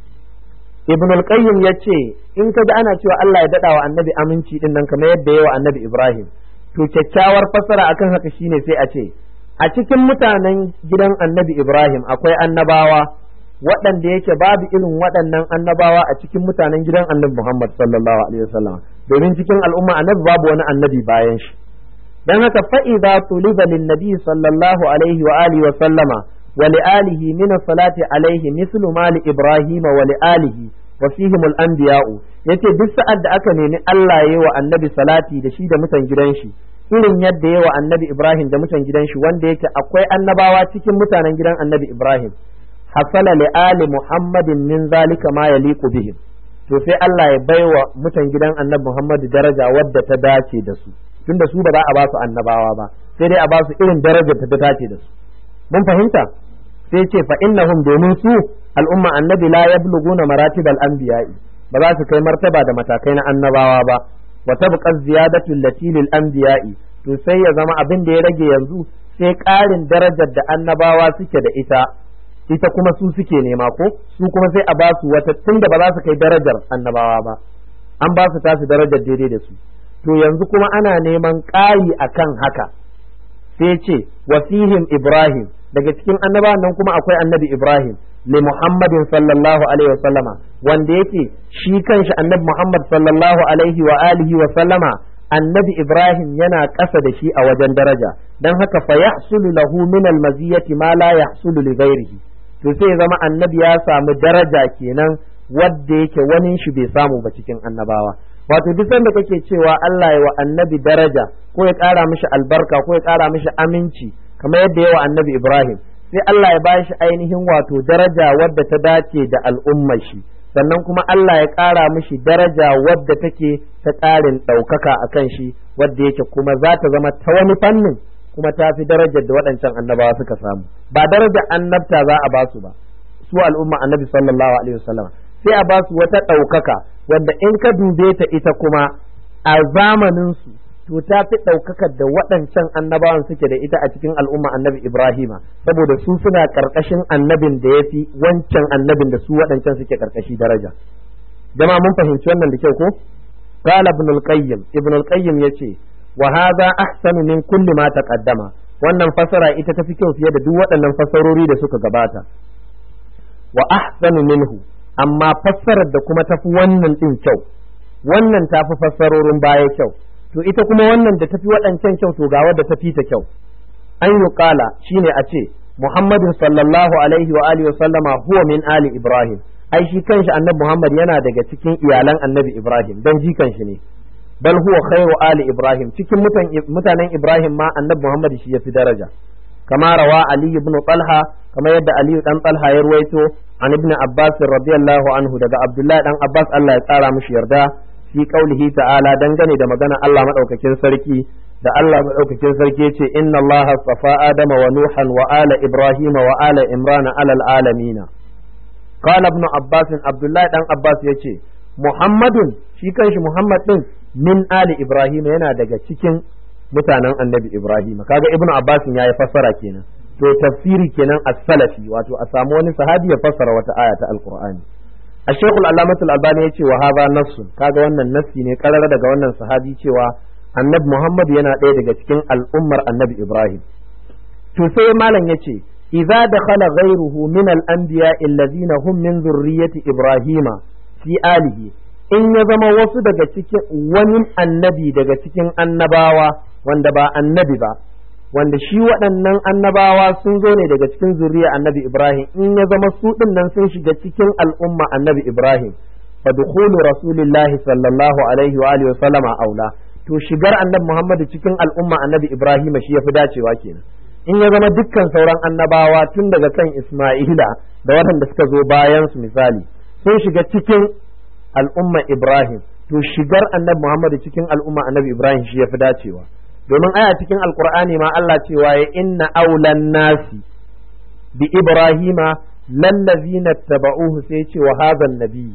ibn al-qayyim yace in kaga ana cewa Allah ya dada wa annabi aminci din nan kamar yadda yawa annabi ibrahim to kyakkyawar fassara akan haka shine sai a ce a cikin mutanen gidan annabi ibrahim akwai annabawa waɗanda yake babu irin waɗannan annabawa a cikin mutanen gidan annabi muhammad sallallahu alaihi wasallam domin cikin al'umma annabi babu wani annabi bayan shi dan haka fa'iza tuliba lin nabi sallallahu alaihi wa alihi wa sallama ولآله من الصلاة عليه مثل ما لإبراهيم ولآله وفيهم الأنبياء yace duk sa'ad da aka nemi Allah ya wa annabi salati da shi da mutan gidan shi irin yadda ya wa annabi Ibrahim da mutan gidan shi wanda yake akwai annabawa cikin mutanen gidan annabi Ibrahim hasala li ali Muhammadin min zalika ma yaliqu bihim to sai Allah ya baiwa mutan gidan annabi Muhammad daraja wadda ta dace da su tunda su ba za a ba su annabawa ba sai dai a ba su irin darajar ta dace da su mun fahimta sai ce fa innahum domin su al'umma annabi la yabluguna maratibal anbiya'i ba za su kai martaba da matakai na annabawa ba wa tabqa ziyadatu allati lil anbiya'i to sai ya zama abin da ya rage yanzu sai ƙarin darajar da annabawa suke da ita ita kuma su suke nema ko su kuma sai a ba su wata tunda ba za su kai darajar annabawa ba an ba su tasu darajar daidai da su to yanzu kuma ana neman ƙari akan haka sai ce wasihim ibrahim daga cikin annabawan nan kuma akwai annabi Ibrahim li Muhammadin sallallahu alaihi wa sallama wanda yake shi kanshi annabi Muhammad sallallahu alaihi wa alihi wa sallama annabi Ibrahim yana ƙasa da shi a wajen daraja dan haka fa yahsulu lahu min al-maziyati ma la yahsulu li ghairihi to sai zama annabi ya samu daraja kenan wadda yake wani shi bai samu ba cikin annabawa wato duk sanda kake cewa Allah ya wa annabi daraja ko ya ƙara mishi albarka ko ya ƙara mishi aminci kamar yadda yawa annabi Ibrahim sai Allah ya bashi ainihin wato daraja wadda ta dace da al'ummar shi sannan kuma Allah ya ƙara mishi daraja wadda take ta ƙarin ɗaukaka a kan shi wadda yake kuma za ta zama ta wani fannin kuma ta fi darajar da waɗancan annabawa suka samu ba darajar annabta za a basu ba su al'umma annabi sallallahu alaihi wasallam sai a basu wata ɗaukaka wanda in ka dube ta ita kuma a zamanin su to ta fi ɗaukakar da waɗancan annabawan suke da ita a cikin al'umma annabi Ibrahima saboda su suna ƙarƙashin annabin da ya fi wancan annabin da su waɗancan suke ƙarƙashi daraja jama'a mun fahimci wannan da kyau ko qala ibn al-qayyim ibn al-qayyim yace wa hadha ahsanu min kulli ma taqaddama wannan fasara ita tafi kyau fiye da duk waɗannan fasarori da suka gabata wa ahsanu minhu amma fassarar da kuma tafi wannan din kyau wannan tafi fassarorin baya kyau to ita kuma wannan da tafi waɗancan kyau to ga wadda tafi ta kyau an yi kala shine a ce muhammadin sallallahu alaihi wa alihi sallama huwa min ali ibrahim ai shi kanshi annabi muhammad yana daga cikin iyalan annabi ibrahim dan jikan shi ne bal huwa khairu ali ibrahim cikin mutanen ibrahim ma annabi muhammad shi yafi daraja kama rawa ali ibn talha kama yadda ali dan talha ya ruwaito an ibn abbas radiyallahu anhu daga abdullahi dan abbas Allah ya tsara mishi yarda fi qaulihi ta'ala dangane da magana Allah madaukakin sarki da Allah madaukakin sarki yace inna Allah safa adama wa nuhan wa ala ibrahima wa ala imrana alal alamina qala ibn abbas abdullahi dan abbas yace muhammadun shi kanshi muhammad din min ali ibrahima yana daga cikin mutanen annabi ibrahima kaga ibn abbas ya yi fassara kenan to tafsiri kenan as-salafi wato a samu wani sahabi ya fassara wata aya ta alqur'ani الشيخ العلامة الألباني يقول وهذا نص kaga wannan nassi ne karara daga wannan sahabi cewa annabi Muhammad yana ɗaya daga cikin al'ummar annabi Ibrahim to sai malam yace idza dakhala ghayruhu min al-anbiya allazina hum min zurriyyati Ibrahima fi alihi in ya zama wasu daga cikin wani annabi daga cikin annabawa wanda ba annabi ba wanda shi waɗannan annabawa sun zo ne daga cikin zuriya annabi Ibrahim in ya zama su ɗin nan sun shiga cikin al'umma annabi Ibrahim fa dukhulu rasulillahi sallallahu alaihi wa alihi wa sallama aula to shigar annabi Muhammad cikin al'umma annabi Ibrahim shi yafi dacewa kenan in ya zama dukkan sauran annabawa tun daga kan Isma'ila da waɗanda suka zo bayan su misali sun shiga cikin al'umma Ibrahim to shigar annabi Muhammad cikin al'umma annabi Ibrahim shi yafi dacewa domin aya cikin alkur'ani ma Allah cewa ya inna aulan nasi bi ibrahima lallazina taba'uhu sai ce wa hadha nabi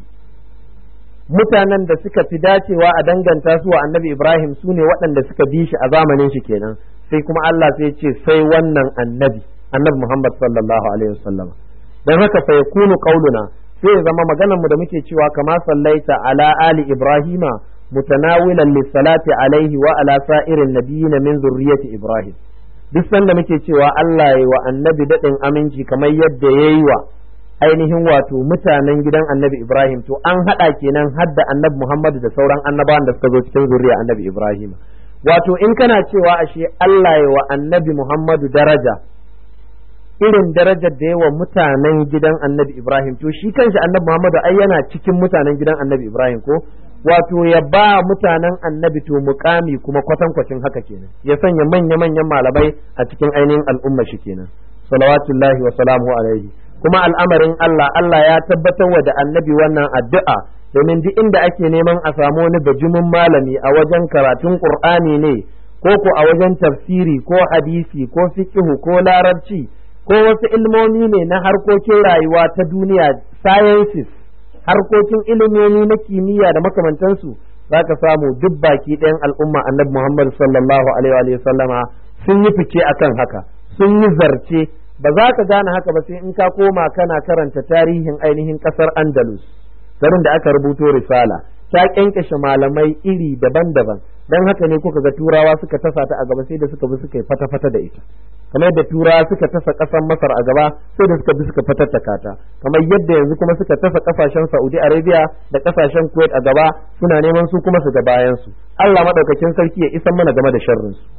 mutanen da suka fi dacewa a danganta su wa annabi ibrahim su ne waɗanda suka bi shi a zamanin shi kenan sai kuma Allah sai ce sai wannan annabi annabi Muhammad sallallahu alaihi wasallam dan haka fa yakunu qauluna sai ya zama maganar mu da muke cewa kama sallaita ala ali ibrahima متناولا للصلاة عليه وعلى سائر النبيين من ذرية إبراهيم duk sanda muke cewa Allah ya wa annabi daɗin aminci kamar yadda ya yi wa ainihin wato mutanen gidan annabi Ibrahim to an haɗa kenan hadda annabi Muhammadu da sauran annabawan da suka zo cikin zuriya annabi Ibrahim wato in kana cewa ashe Allah ya wa annabi Muhammadu daraja irin darajar da yawa mutanen gidan annabi Ibrahim to shi kanshi annabi Muhammadu ai yana cikin mutanen gidan annabi Ibrahim ko wato ya ba mutanen annabi to mukami kuma kwatankwacin haka kenan ya sanya manya-manyan malamai a cikin ainihin al'umma shi kenan salawatullahi wa salamu alaihi kuma al'amarin Allah Allah ya tabbatar wa da annabi wannan addu'a domin duk inda ake neman a samu wani bajimin malami a wajen karatun qur'ani ne ko ko a wajen tafsiri ko hadisi ko fiqhu ko larabci ko wasu ilmomi ne na harkokin rayuwa ta duniya sciences harkokin ilimomi na kimiyya da makamantansu za ka samu duk baki ɗayan al'umma annabi Muhammad sallallahu alaihi wa sallama sun yi fice akan haka sun yi zarce ba za ka gane haka ba sai in ka koma kana karanta tarihin ainihin ƙasar Andalus garin da aka rubuto risala ta kyankyashe malamai iri daban-daban dan haka ne kuka ga turawa suka tasa ta a gaba sai da suka bi suka yi fata-fata da ita kamar yadda turawa suka tasa ƙasar masar a gaba sai da suka bi suka fatattaka ta kamar yadda yanzu kuma suka tasa ƙasashen saudi arabia da ƙasashen kuwait a gaba suna neman su kuma su ga bayan su allah maɗaukakin sarki ya isan mana game da sharrin su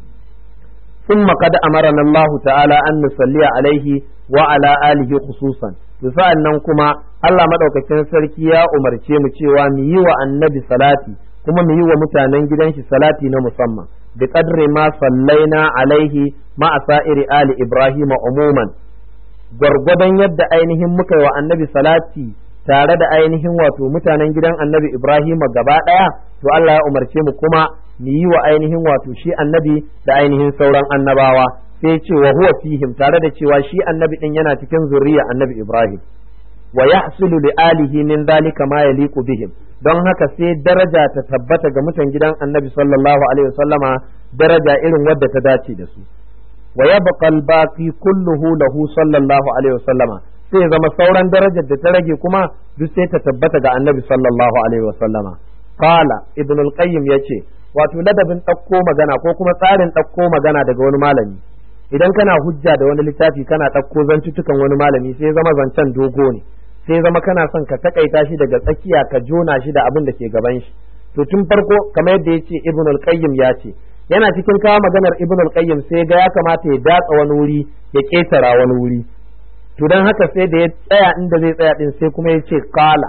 ثم قد أمرنا الله تعالى أن نصلي عليه وعلى آله خصوصا nan kuma Allah maɗaukakin sarki ya umarce mu cewa mu yi wa annabi salati kuma mu yi wa mutanen gidan shi salati na musamman bi qadri ma sallaina alaihi ma sa'iri ali ibrahim umuman gwargwadon yadda ainihin muka yi wa annabi salati tare da ainihin wato mutanen gidan annabi ibrahim gaba ɗaya to Allah ya umarce mu kuma mu yi wa ainihin wato shi annabi da ainihin sauran annabawa sai ce wa huwa fihim tare da cewa shi annabi din yana cikin zuriya annabi ibrahim wa yahsulu li alihi min dhalika ma yaliqu bihim don haka sai daraja ta tabbata ga mutan gidan annabi sallallahu alaihi wasallama daraja irin wadda ta dace da su wa yabqa al-baqi kulluhu lahu sallallahu alaihi wasallama sai zama sauran darajar da ta rage kuma duk sai ta tabbata ga annabi sallallahu alaihi wasallama qala ibn al-qayyim yace wato ladabin ɗauko magana ko kuma tsarin ɗauko magana daga wani malami idan kana hujja da wani littafi kana ɗauko zantutukan wani malami sai zama zancen dogo ne sai zama kana son ka takaita shi daga tsakiya ka jona shi da abin da ke gaban shi to tun farko kamar yadda yace ibn al-qayyim ya ce yana cikin kawo maganar ibn al-qayyim sai ga ya kamata ya datsa wani wuri ya ketara wani wuri to dan haka sai da ya tsaya inda zai tsaya din sai kuma ya ce qala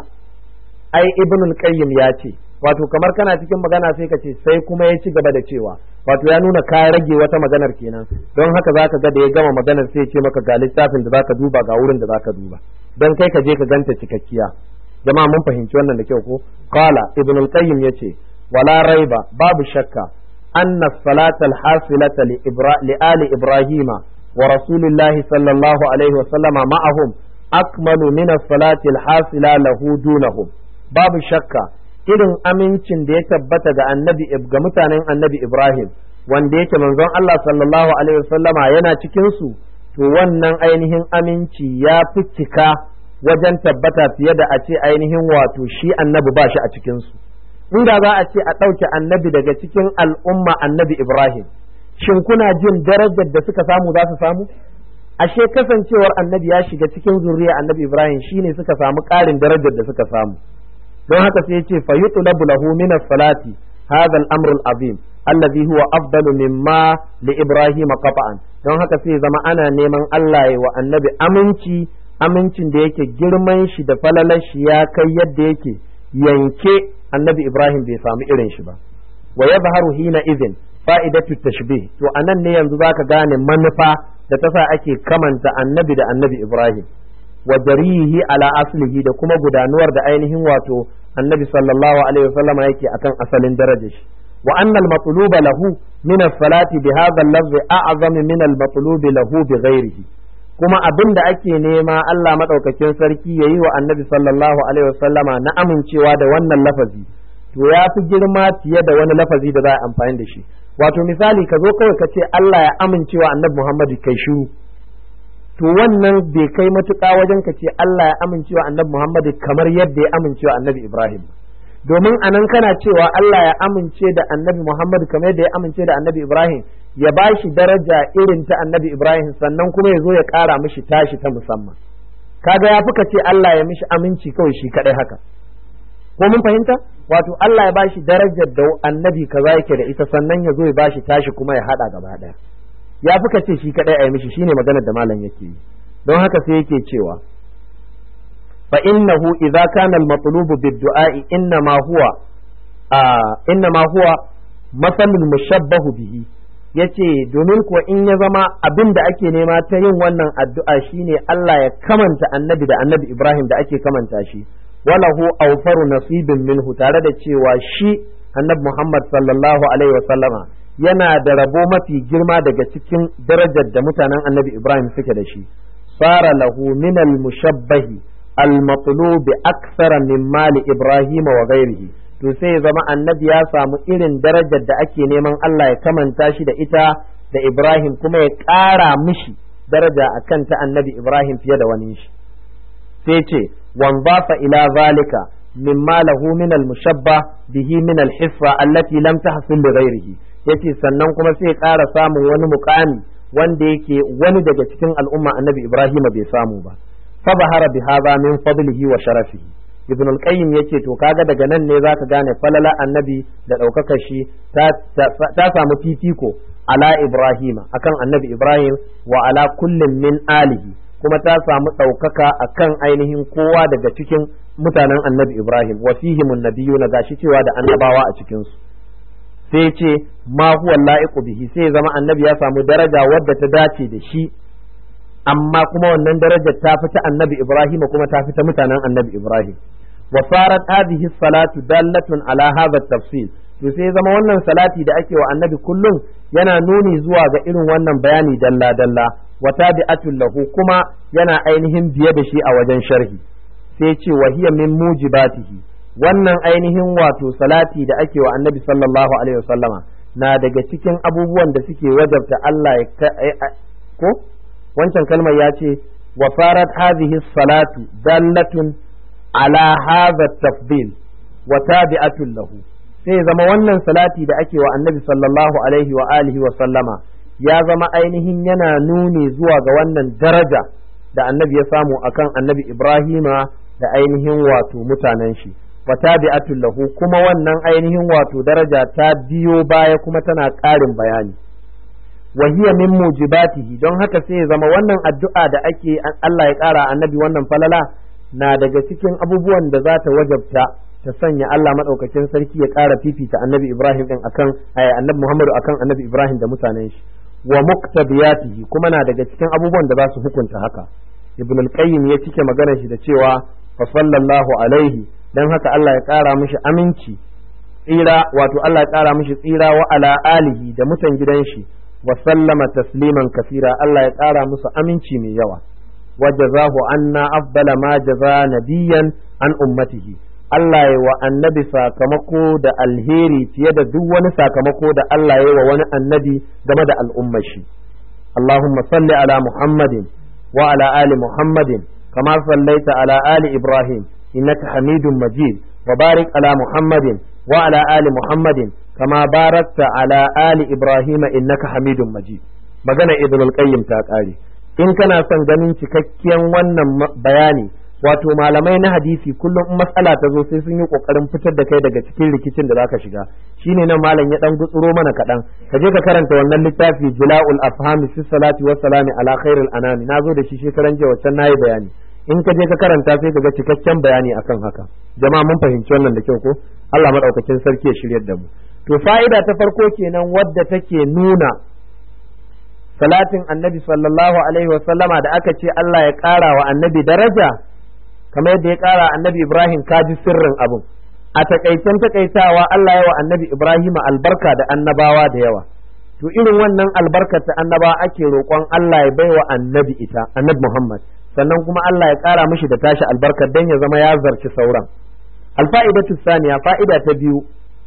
ai ibn al-qayyim ya ce wato kamar kana cikin magana sai ka ce sai kuma ya ci gaba da cewa wato ya nuna ka rage wata maganar kenan don haka zaka ga da ya gama maganar sai ya ce maka ga littafin da zaka duba ga wurin da zaka duba don kai ka je ka ganta cikakkiya jama'a mun fahimci wannan da kyau ko qala ibn al-qayyim yace wala raiba babu shakka anna salata al-hasilata li, ibra, li ali ibrahima wa rasulillahi sallallahu alaihi wa sallama ma'ahum akmalu min as-salati al-hasila lahu dunahum babu shakka irin amincin da ya tabbata ga annabi ga mutanen annabi Ibrahim wanda yake manzon Allah sallallahu alaihi wasallama yana cikin su to wannan ainihin aminci ya fi cika wajen tabbata fiye da a ce ainihin wato shi annabi ba shi a cikin su inda za a ce a ɗauke annabi daga cikin al'umma annabi Ibrahim shin kuna jin darajar da suka samu za su samu ashe kasancewar annabi ya shiga cikin zuriya annabi Ibrahim shine suka samu ƙarin darajar da suka samu don haka sai yace fa yutlabu lahu min as-salati hadha al-amr al-azim allazi huwa afdalu mimma li ibrahim qata'an don haka sai zama ana neman Allah ya wa annabi aminci amincin da yake girman shi da falalar shi ya kai yadda yake yanke annabi ibrahim bai samu irin shi ba wa yadhharu hina idhin fa'idatu tashbih to anan ne yanzu zaka gane manufa da ta sa ake kamanta annabi da annabi ibrahim wa jarihi ala aslihi da kuma gudanuwar da ainihin wato annabi sallallahu alaihi wasallama yake akan asalin darajar shi wa anna al-matluba lahu min as-salati bi hadha al-lafz a'zamu min al-matlubi lahu bi ghairihi kuma abin da ake nema Allah madaukakin sarki yayi wa annabi sallallahu alaihi wasallama na amincewa da wannan lafazi to ya fi girma fiye da wani lafazi da za a amfani da shi wato misali ka zo kawai ka ce Allah ya amincewa annabi Muhammad kai shiru to wannan bai kai matuƙa wajen ka ce Allah ya amincewa annabi Muhammad kamar yadda ya amincewa annabi Ibrahim domin anan kana cewa Allah ya amince da annabi Muhammad kamar yadda ya amince da annabi Ibrahim ya ba shi daraja irin ta annabi Ibrahim sannan kuma ya zo ya ƙara mishi tashi ta musamman kaga ya fuka ce Allah ya mishi aminci kawai shi kadai haka ko mun fahimta wato Allah ya ba shi darajar da annabi kaza yake da ita sannan ya zo ya ba shi tashi kuma ya hada gaba daya ya fi ce shi kadai a yi mishi shine maganar da malam yake yi don haka sai yake cewa fa innahu idza kana al-matlub bid-du'a'i innama huwa innama huwa masalul mushabbahu bihi yace domin kuwa in ya zama abin da ake nema ta yin wannan addu'a shine Allah ya kamanta annabi da annabi Ibrahim da ake kamanta shi walahu awfaru nasibin minhu tare da cewa shi annabi Muhammad sallallahu alaihi wa sallama yana da rabo mafi girma daga cikin darajar da mutanen annabi Ibrahim suke da shi sara lahu min al-mushabbahi al-matlubi akthara min mali Ibrahim wa ghairihi to sai ya zama annabi ya samu irin darajar da ake neman Allah ya kamanta shi da ita da Ibrahim kuma ya ƙara mishi daraja akan ta annabi Ibrahim fiye da wani shi sai ce wanzafa ila zalika mimma lahu min al-mushabbah bihi min al-hiffa allati lam tahsil li ghairihi yace sannan kuma sai ya ƙara samun wani muƙami wanda yake wani daga cikin al'umma annabi Ibrahim bai samu ba fa bahara bi hadha min fadlihi wa sharafihi ibn al-qayyim yace to kaga daga nan ne zaka gane falala annabi da ɗaukakar shi ta samu fifiko ala Ibrahim akan annabi Ibrahim wa ala kullin min alihi kuma ta samu ɗaukaka akan ainihin kowa daga cikin mutanen annabi Ibrahim wa fihimun nabiyuna gashi cewa da annabawa a cikin su sai ce ma huwa la'iqu bihi sai zama annabi ya samu daraja wadda ta dace da shi amma kuma wannan darajar ta fita annabi Ibrahim kuma ta fita mutanen annabi Ibrahim wa farat hadhihi salatu dallatun ala hadha tafsil to sai zama wannan salati da ake wa annabi kullum yana nuni zuwa ga irin wannan bayani dalla dalla wa tabi'atul lahu kuma yana ainihin biye da shi a wajen sharhi sai ce wa hiya min mujibatihi wannan ainihin wato salati da ake wa annabi sallallahu alaihi wasallama na daga cikin abubuwan da suke wajabta Allah ya ko wancan kalmar ya ce wa farat hadhihi salatu dallatun ala hadha tafdil wa tabi'atun lahu sai zama wannan salati da ake wa annabi sallallahu alaihi wa alihi wa sallama ya zama ainihin yana nuni zuwa ga wannan daraja da annabi ya samu akan annabi Ibrahima da ainihin wato mutanen shi wa tabi'atul lahu kuma wannan ainihin wato daraja ta biyo baya kuma tana ƙarin bayani wa hiya min mujibatihi don haka sai ya zama wannan addu'a da ake Allah ya ƙara annabi wannan falala na daga cikin abubuwan da za ta wajabta ta sanya Allah madaukakin sarki ya ƙara fifita annabi Ibrahim din akan annabi Muhammadu akan annabi Ibrahim da mutanen shi wa muqtabiyatihi kuma na daga cikin abubuwan da za su hukunta haka ibn al-qayyim ya cike maganar shi da cewa fa sallallahu alaihi dan haka Allah ya ƙara mishi aminci tsira wato Allah ya ƙara mishi tsira wa ala alihi da mutan gidan shi wa sallama tasliman kasira Allah ya ƙara musu aminci mai yawa wa jazahu anna afdala ma jaza nabiyan an ummatihi Allah ya wa annabi sakamako da alheri fiye da duk wani sakamako da Allah ya wa wani annabi game da al'ummar shi Allahumma salli ala Muhammadin wa ala ali Muhammadin kama sallaita ala ali Ibrahim innaka Hamidum Majid wa barik ala Muhammadin wa ala ali Muhammadin kama barakta ala ali Ibrahim innaka Hamidum Majid magana Ibn al-Qayyim ta kare in kana son ganin cikakken wannan bayani wato malamai na hadisi kullum in matsala ta zo sai sun yi kokarin fitar da kai daga cikin rikicin da zaka shiga shine nan malam ya dan gutsuro mana kadan ka je ka karanta wannan littafi jila'ul afham fi salati wa salami ala khairil anami nazo da shi shekaran jiya wacce nayi bayani in ka je ka karanta sai ka ga cikakken bayani akan haka jama'a mun fahimci wannan da kyau ko Allah madaukakin sarki ya shiryar da mu to fa'ida ta farko kenan wadda take nuna salatin annabi sallallahu alaihi wa sallama da aka ce Allah ya ƙara wa annabi daraja kamar yadda ya ƙara annabi Ibrahim kaji sirrin abin a takaicen takaitawa Allah ya wa annabi Ibrahim albarka da annabawa da yawa to irin wannan albarkar ta annabawa ake roƙon Allah ya baiwa annabi ita annabi Muhammad sannan kuma Allah ya ƙara mishi da tashi albarkar dan ya zama ya zarci sauran alfa'idatu saniya fa'ida ta biyu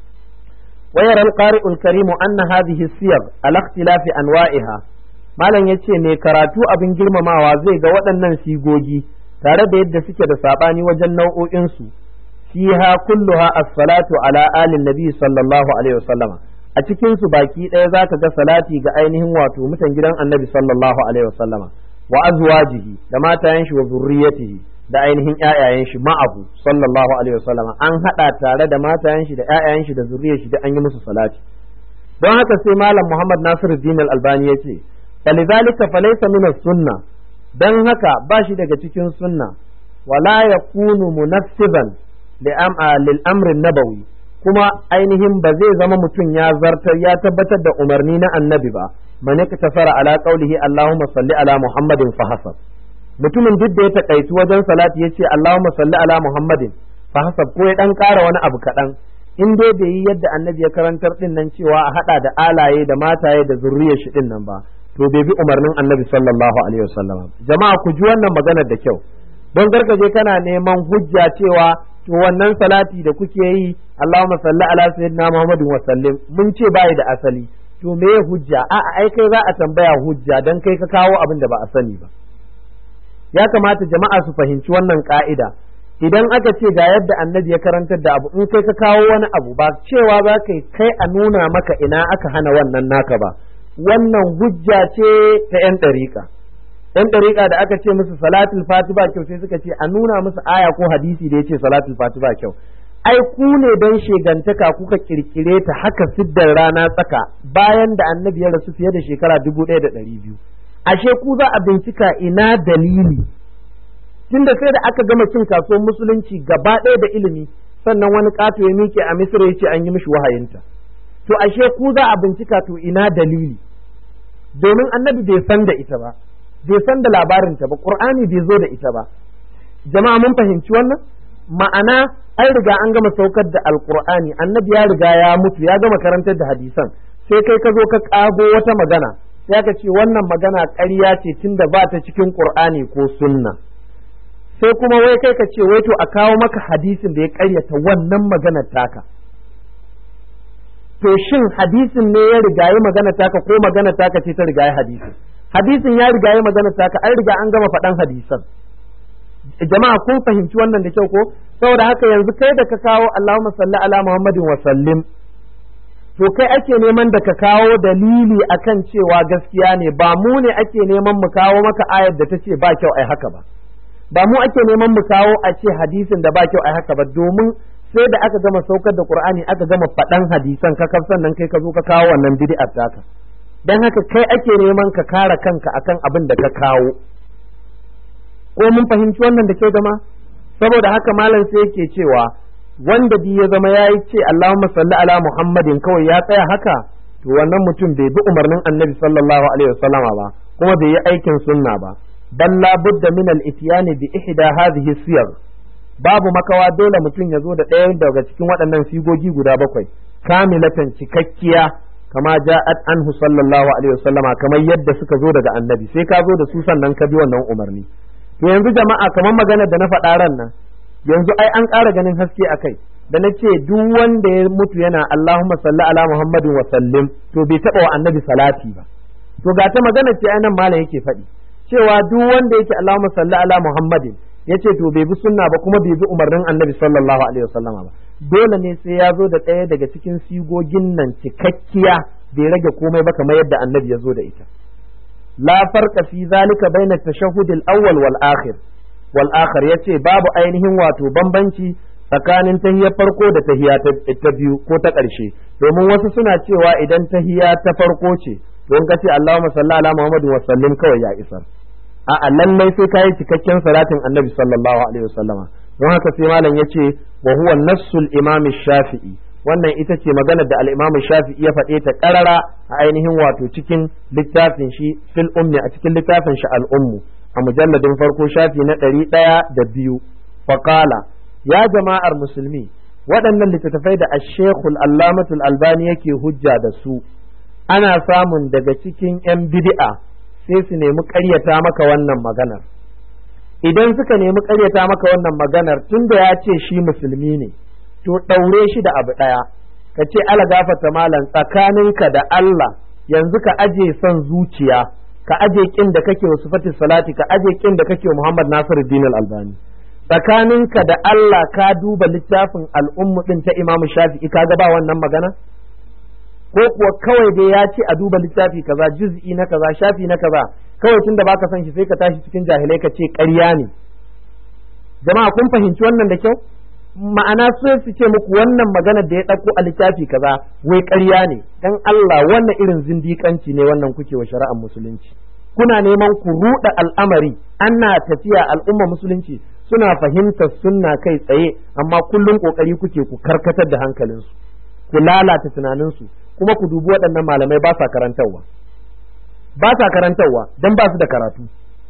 ويرى القارئ الكريم أن هذه السير على اختلاف أنواعها malam ya ce mai karatu abin girmamawa zai ga waɗannan sigogi tare da yadda suke da saɓani wajen nau'o'insu fiha kulluha as-salatu ala alin nabi sallallahu alaihi wasallama a cikin su baki ɗaya zaka ga salati ga ainihin wato mutan gidan annabi sallallahu alaihi wasallama wa azwajihi da matayen shi wa zurriyatihi da ainihin ƴaƴayen shi ma'ahu sallallahu alaihi wasallama an hada tare da matayen shi da ƴaƴayen shi da zurriyar shi da an yi musu salati don haka sai malam Muhammad Nasiruddin Al-Albani yace falidhalika falaysa min as-sunna dan haka ba shi daga cikin sunna wala yakunu munassiban lil amri nabawi kuma ainihin ba zai zama mutum ya zartar ya tabbatar da umarni na annabi ba man yaktasara ala qawlihi Allahumma salli ala Muhammadin fa hasab mutumin duk da ya takaitu wajen salati yace Allahumma salli ala Muhammadin fa hasab ko ya dan ƙara wani abu kaɗan in dai bai yi yadda annabi ya karantar din nan cewa a hada da alaye da mataye da zurriyar shi din nan ba to bai bi umarnin annabi sallallahu alaihi wasallam jama'a ku ji wannan maganar da kyau don gargaje kana neman hujja cewa to wannan salati da kuke yi Allahumma salli ala sayyidina Muhammadin wa sallim mun ce bai da asali to me hujja a ai kai za a tambaya hujja dan kai ka kawo abin da ba a sani ba ya kamata jama'a su fahimci wannan ka'ida idan aka ce ga yadda annabi ya karantar da abu in kai ka kawo wani abu ba cewa za ka kai a nuna maka ina aka hana wannan naka ba wannan hujja ce ta 'yan ɗariƙa yan ɗariƙa da aka ce musu salatul fati ba kyau sai suka ce a nuna musu aya ko hadisi da ya ce salatul fati ba kyau ai ku ne don shegantaka kuka kirkire ta haka siddar rana tsaka bayan da annabi ya rasu fiye da shekara dubu ɗaya da ɗari biyu ashe ku za a bincika ina dalili tunda sai da aka gama cin kasuwar musulunci gaba ɗaya da ilimi sannan wani ƙato ya miƙe a misira ya ce an yi mishi wahayinta to ashe ku za a bincika to ina dalili domin annabi bai san da ita ba bai san da labarinta ba qur'ani bai zo da ita ba jama'a mun fahimci wannan ma'ana an riga an gama saukar da alqur'ani annabi ya riga ya mutu ya gama karantar da hadisan sai kai ka zo ka kago wata magana sai ka ce wannan magana ƙarya ce tunda ba ta cikin qur'ani ko sunna sai kuma wai kai ka ce wai to a kawo maka hadisin da ya ƙaryata wannan maganar taka to shin hadisin ne ya riga ya magana taka ko magana taka ce ta riga ya hadisin hadisin ya riga ya magana taka an riga an gama faɗan hadisan jama'a kun fahimci wannan da kyau ko saboda haka yanzu kai da ka kawo Allahumma salli ala Muhammadin wa sallim to kai ake neman da ka kawo dalili akan cewa gaskiya ne ba mu ne ake neman mu kawo maka ayar da ta ce ba kyau ai haka ba ba mu ake neman mu kawo a ce hadisin da ba kyau ai haka ba domin sai da aka gama saukar da Qur'ani aka gama faɗan hadisan ka kafsan nan kai ka zo ka kawo wannan bid'ar taka dan haka kai ake neman ka kare kanka akan abin da ka kawo ko mun fahimci wannan da kyau zama saboda haka malam sai yake cewa wanda bi ya zama ya yi ce Allahumma salli ala Muhammadin kawai ya tsaya haka to wannan mutum bai bi umarnin Annabi sallallahu alaihi wasallama ba kuma bai yi aikin sunna ba bal la budda min al ityani bi ihda hadhihi siyar babu makawa dole mutum ya zo da ɗaya daga cikin waɗannan sigogi guda bakwai kamilatan cikakkiya kama ja'at anhu sallallahu alaihi wasallama kamar yadda suka zo daga annabi sai ka zo da su sannan ka bi wannan umarni to yanzu jama'a kamar magana da na faɗa ran nan yanzu ai an ƙara ganin haske a kai da na ce duk wanda ya mutu yana Allahumma salli ala Muhammadin wa sallim to bai taɓa wa annabi salati ba to ga ta magana ce ai nan malam yake faɗi cewa duk wanda yake Allahumma salli ala Muhammadin yace to bai bi sunna ba kuma bai bi umarnin annabi sallallahu alaihi wasallama ba dole ne sai ya zo da ɗaya daga cikin sigogin nan cikakkiya bai rage komai ba kamar yadda annabi ya zo da ita la farqa fi zalika baina tashahhud al-awwal wal akhir wal akhar yace babu ainihin wato bambanci tsakanin tahiyar farko da tahiya ta biyu ko ta ƙarshe domin wasu suna cewa idan tahiya ta farko ce don ka ce Allahumma salli ala Muhammadin wa sallim kawai ya isar a'a lallai sai kai cikakken salatin Annabi sallallahu alaihi wasallama don haka sai malam yace wa huwa nassul imam shafi'i wannan ita ce magana da al-imam shafi'i ya faɗe ta ƙarara a ainihin wato cikin littafin shi fil ummi a cikin littafin shi al-ummu a mujalladin farko shafi na ɗari ɗaya da biyu faqala ya jama'ar musulmi waɗannan littattafai da ashekul allamatul albani yake hujja da su ana samun daga cikin 'yan bid'a sai su nemi ƙaryata maka wannan maganar idan suka nemi ƙaryata maka wannan maganar tun da ya ce shi musulmi ne to ɗaure shi da abu ɗaya ka ce ala gafata malam tsakaninka da Allah yanzu ka aje son zuciya ka aje kin da kake wa sifatis salati ka aje kin da kake wa Muhammad Nasiruddin al-Albani tsakaninka da Allah ka duba littafin al'ummu ɗin ta Imam Shafi'i ka ba wannan magana? Ko kuwa kawai dai ya ce a duba littafi kaza juz'i na kaza shafi na kaza kawai tunda baka san shi sai ka tashi cikin jahilai ka ce ƙarya ne. Jama'a kun fahimci wannan da kyau? Ma'ana so su ce muku wannan magana da ya ɗauko a littafi kaza wai ƙarya ne dan Allah wannan irin zindiƙanci ne wannan kuke wa shari'ar musulunci. Kuna neman ku ruɗa al'amari ana tafiya al'umma musulunci suna fahimtar sunna kai tsaye amma kullum kokari kuke ku karkatar da hankalinsu ku lalata tunaninsu kuma ku dubi waɗannan malamai ba sa karantarwa ba sa karantarwa don ba su da karatu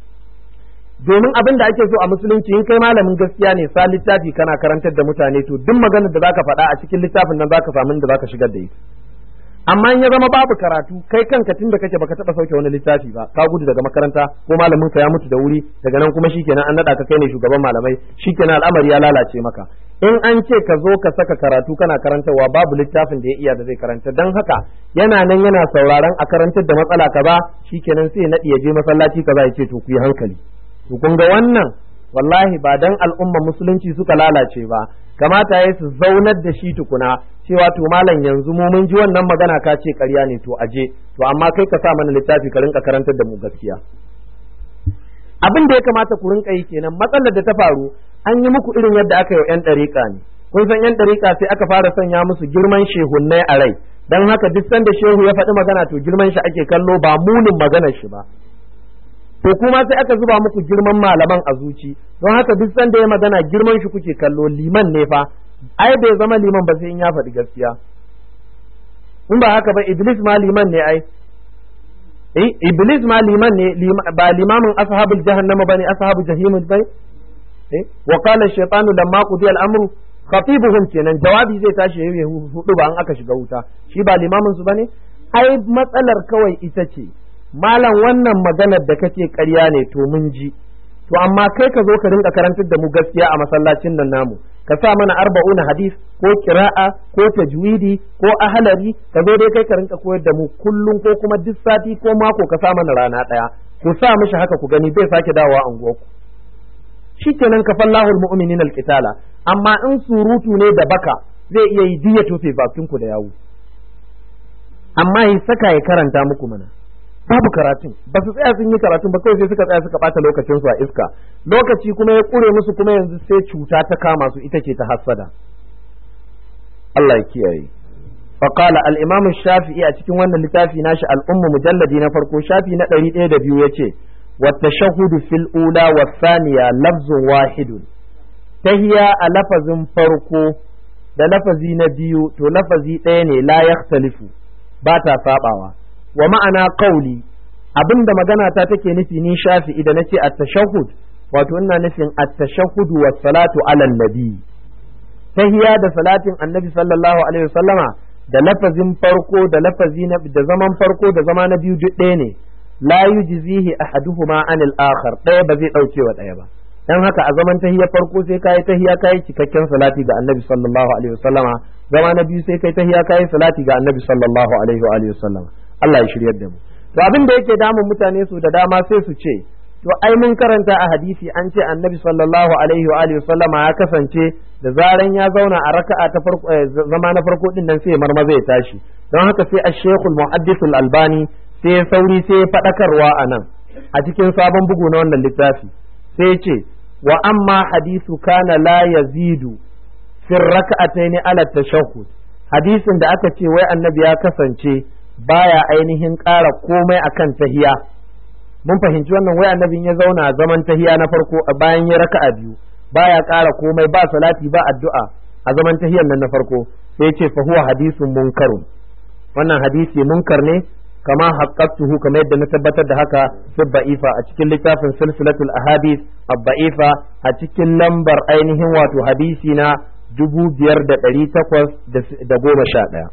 domin abin da ake so a musulunci in kai malamin gaskiya ne sa littafi kana karantar da mutane to duk maganar da zaka faɗa a cikin littafin nan zaka samu da zaka shigar da ita amma in ya zama babu karatu kai kanka tun da kake baka taba sauke wani littafi ba ka gudu daga makaranta ko malamin ka ya mutu da wuri daga nan kuma shikenan an nada ka kai ne shugaban malamai shikenan al'amari ya lalace maka in an ce ka zo ka saka karatu kana karantarwa babu littafin da ya iya da zai karanta dan haka yana nan yana sauraron a karantar da matsala kaza shikenan sai ya nadi ya je masallaci kaza ya ce to ku yi hankali to kun ga wannan wallahi ba dan al'umma musulunci suka lalace ba kamata ya su zaunar da shi tukuna cewa to malam yanzu mu mun ji wannan magana ka ce ƙarya ne to aje to amma kai ka sa mana littafi ka rinka karantar da mu gaskiya abin da ya kamata ku rinka yi kenan matsalar da ta faru an yi muku irin yadda aka yi wa yan ɗariƙa ne kun san yan ɗariƙa sai aka fara sanya musu girman shehunnai a rai dan haka duk sanda shehu ya faɗi magana to girman shi ake kallo ba munin maganar shi ba to kuma sai aka zuba muku girman malaman a zuci don haka duk sanda ya magana girman shi kuke kallo liman ne fa ai bai zama liman ba sai in ya faɗi gaskiya in ba haka ba iblis ma liman ne ai eh iblis ma liman ne ba limamin ashabul jahannama bane ashabul jahim bai eh wa qala shaytanu lamma qudiya al-amru khatibuhum kenan jawabi zai tashi yayi hudu ba an aka shiga wuta shi ba limamin su bane ai matsalar kawai ita ce malam wannan maganar da kake ƙarya ne to mun ji to amma kai ka zo ka rinka karantar da mu gaskiya a masallacin nan namu ka sa mana arba'una hadis ko kira'a ko tajwidi ko ahalari ka zo dai kai ka rinka koyar da mu kullum ko kuma duk sati ko mako ka sa mana rana ɗaya ku sa mishi haka ku gani bai sake dawowa anguwarku shikenan ka fallahu almu'minin alqitala amma in surutu ne da baka zai iya yi diya tofe bakin ku da yawo amma ya saka ya karanta muku mana babu karatun ba su tsaya sun yi karatun ba kawai sai suka tsaya suka bata lokacin su a iska lokaci kuma ya kure musu kuma yanzu sai cuta ta kama su ita ce ta hassada Allah ya kiyaye فقال الإمام الشافعي أتكين وانا لتافي ناشي الأم مجلد نفرقو شافي نقري إيه دبيو يتي والتشهد في الأولى والثانية لفظ واحد تهيا لفظ فرقو da lafazi na biyu to lafazi ɗaya ne la yakhtalifu ba ta sabawa wa ma'ana qauli abinda magana ta take nufi ni shafi idan nace at-tashahhud wato ina nufin at-tashahhud wa salatu ala nabi tahiya da salatin annabi sallallahu alaihi wasallama da lafazin farko da lafazi na da zaman farko da zama na biyu duk ɗaya ne la yujzihi ahaduhuma anil akhar ɗaya ba zai ɗauke wa ɗaya ba dan haka a zaman tahiya farko sai kai tahiya kai cikakken salati ga annabi sallallahu alaihi wasallama zama na biyu sai kai tahiya kai salati ga annabi sallallahu alaihi wa alihi wasallama Allah ya shiryar da mu to abin da yake damun mutane su da dama sai su ce to ai mun karanta a hadisi an ce annabi sallallahu alaihi wa alihi wasallama ya kasance da zaran ya zauna a raka'a ta farko zama na farko din nan sai marmaza ya tashi don haka sai ash-shaykhul muhaddith al-albani sai ya sauri sai ya fadakarwa a nan a cikin sabon bugu na wannan littafi sai ya ce wa amma hadisu kana la yazidu fi raka'atayn ala tashahhud hadisin da aka ce wai annabi ya kasance baya ainihin ƙara komai akan tahiya mun fahimci wannan wai annabin ya zauna zaman tahiya na farko a bayan ya raka'a biyu baya ƙara komai ba salati ba addu'a a zaman tahiyar nan na farko sai ce fa huwa hadisun munkarun wannan hadisi munkar ne kama haqqatuhu kamar yadda na tabbatar da haka fi ba'ifa a cikin littafin silsilatul ahadith abba'ifa a cikin lambar ainihin wato hadisi na dubu biyar da ɗari takwas da goma sha ɗaya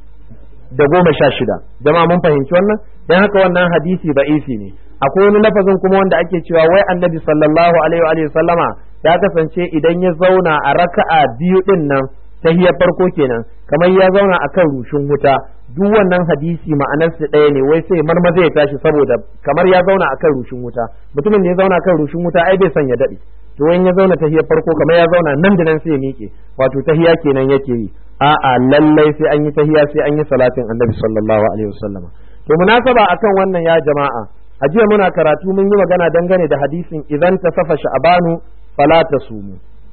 da goma sha shida jama'a mun fahimci wannan dan haka wannan hadisi ba'ifi ne akwai wani lafazin kuma wanda ake cewa wai annabi sallallahu alaihi wa sallama ya kasance idan ya zauna a raka'a biyu din nan tahiyar farko kenan kamar ya zauna akan rushin wuta duk wannan hadisi ma'anar su ɗaya ne wai sai marmaza ya tashi saboda kamar ya zauna akan rushin wuta mutumin da ya zauna akan rushin wuta ai bai son ya daɗe to in ya zauna tahiyar farko kamar ya zauna nan da nan sai ya miƙe wato tahiya kenan yake yi a'a lallai sai an yi tahiya sai an yi salatin annabi sallallahu alaihi wasallam to munasaba akan wannan ya jama'a a jiya muna karatu mun yi magana dangane da hadisin idan ta safa sha'abanu fala tasumu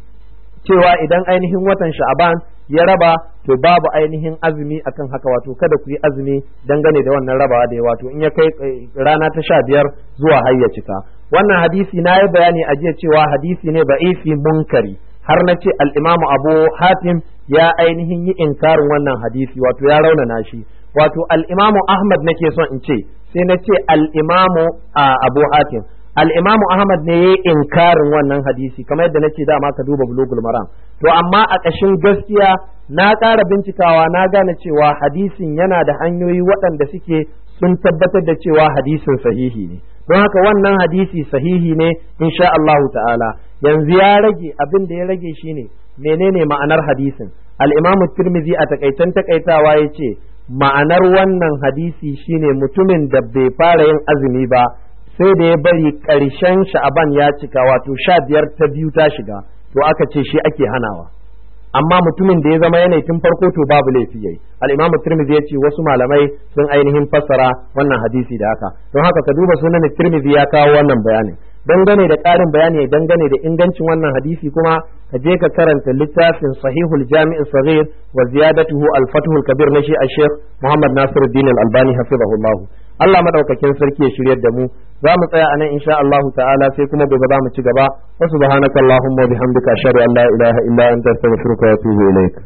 cewa idan ainihin watan sha'aban ya raba to babu ainihin azumi akan haka wato kada ku yi azumi dangane da wannan rabawa da wato in ya kai rana ta sha biyar zuwa har ya cika wannan hadisi na yi bayani a jiya cewa hadisi ne ba'ifi munkari har na ce al'imamu abu hatim ya ainihin yi inkarin wannan hadisi wato ya raunana shi wato al'imamu ahmad nake son in ce sai na ce al'imamu abu hatim al'imamu ahmad ne ya yi inkarin wannan hadisi kamar yadda nace dama ka duba bulugul maram to amma a ƙashin gaskiya na ƙara bincikawa na gane cewa hadisin yana da hanyoyi waɗanda suke sun tabbatar da cewa hadisin sahihi ne don haka wannan hadisi sahihi ne insha Allah ta'ala yanzu ya rage abin da ya rage shine menene ma'anar hadisin al-Imam Tirmidhi a takaitan takaitawa yace ma'anar wannan hadisi shine mutumin da bai fara yin azumi ba sai da ya bari ƙarshen sha'aban ya cika wato sha biyar ta biyu ta shiga to aka ce shi ake hanawa amma mutumin da ya zama yanayi tun farko to babu laifi yayi al-imam tirmidhi ya ce wasu malamai sun ainihin fassara wannan hadisi da haka don haka ka duba sunan tirmidhi ya kawo wannan bayanin dangane da ƙarin bayani dangane da ingancin wannan hadisi kuma ka je ka karanta littafin sahihul jami'i saghir wa ziyadatuhu al-fathul kabir na shi a sheikh muhammad nasiruddin al-albani hafizahullah Allah madaukakin sarki ya shiryar da mu za mu tsaya anan insha Allah ta'ala sai kuma gobe za mu ci gaba wa subhanakallahumma wa bihamdika ashhadu an la ilaha illa anta astaghfiruka wa atubu ilaik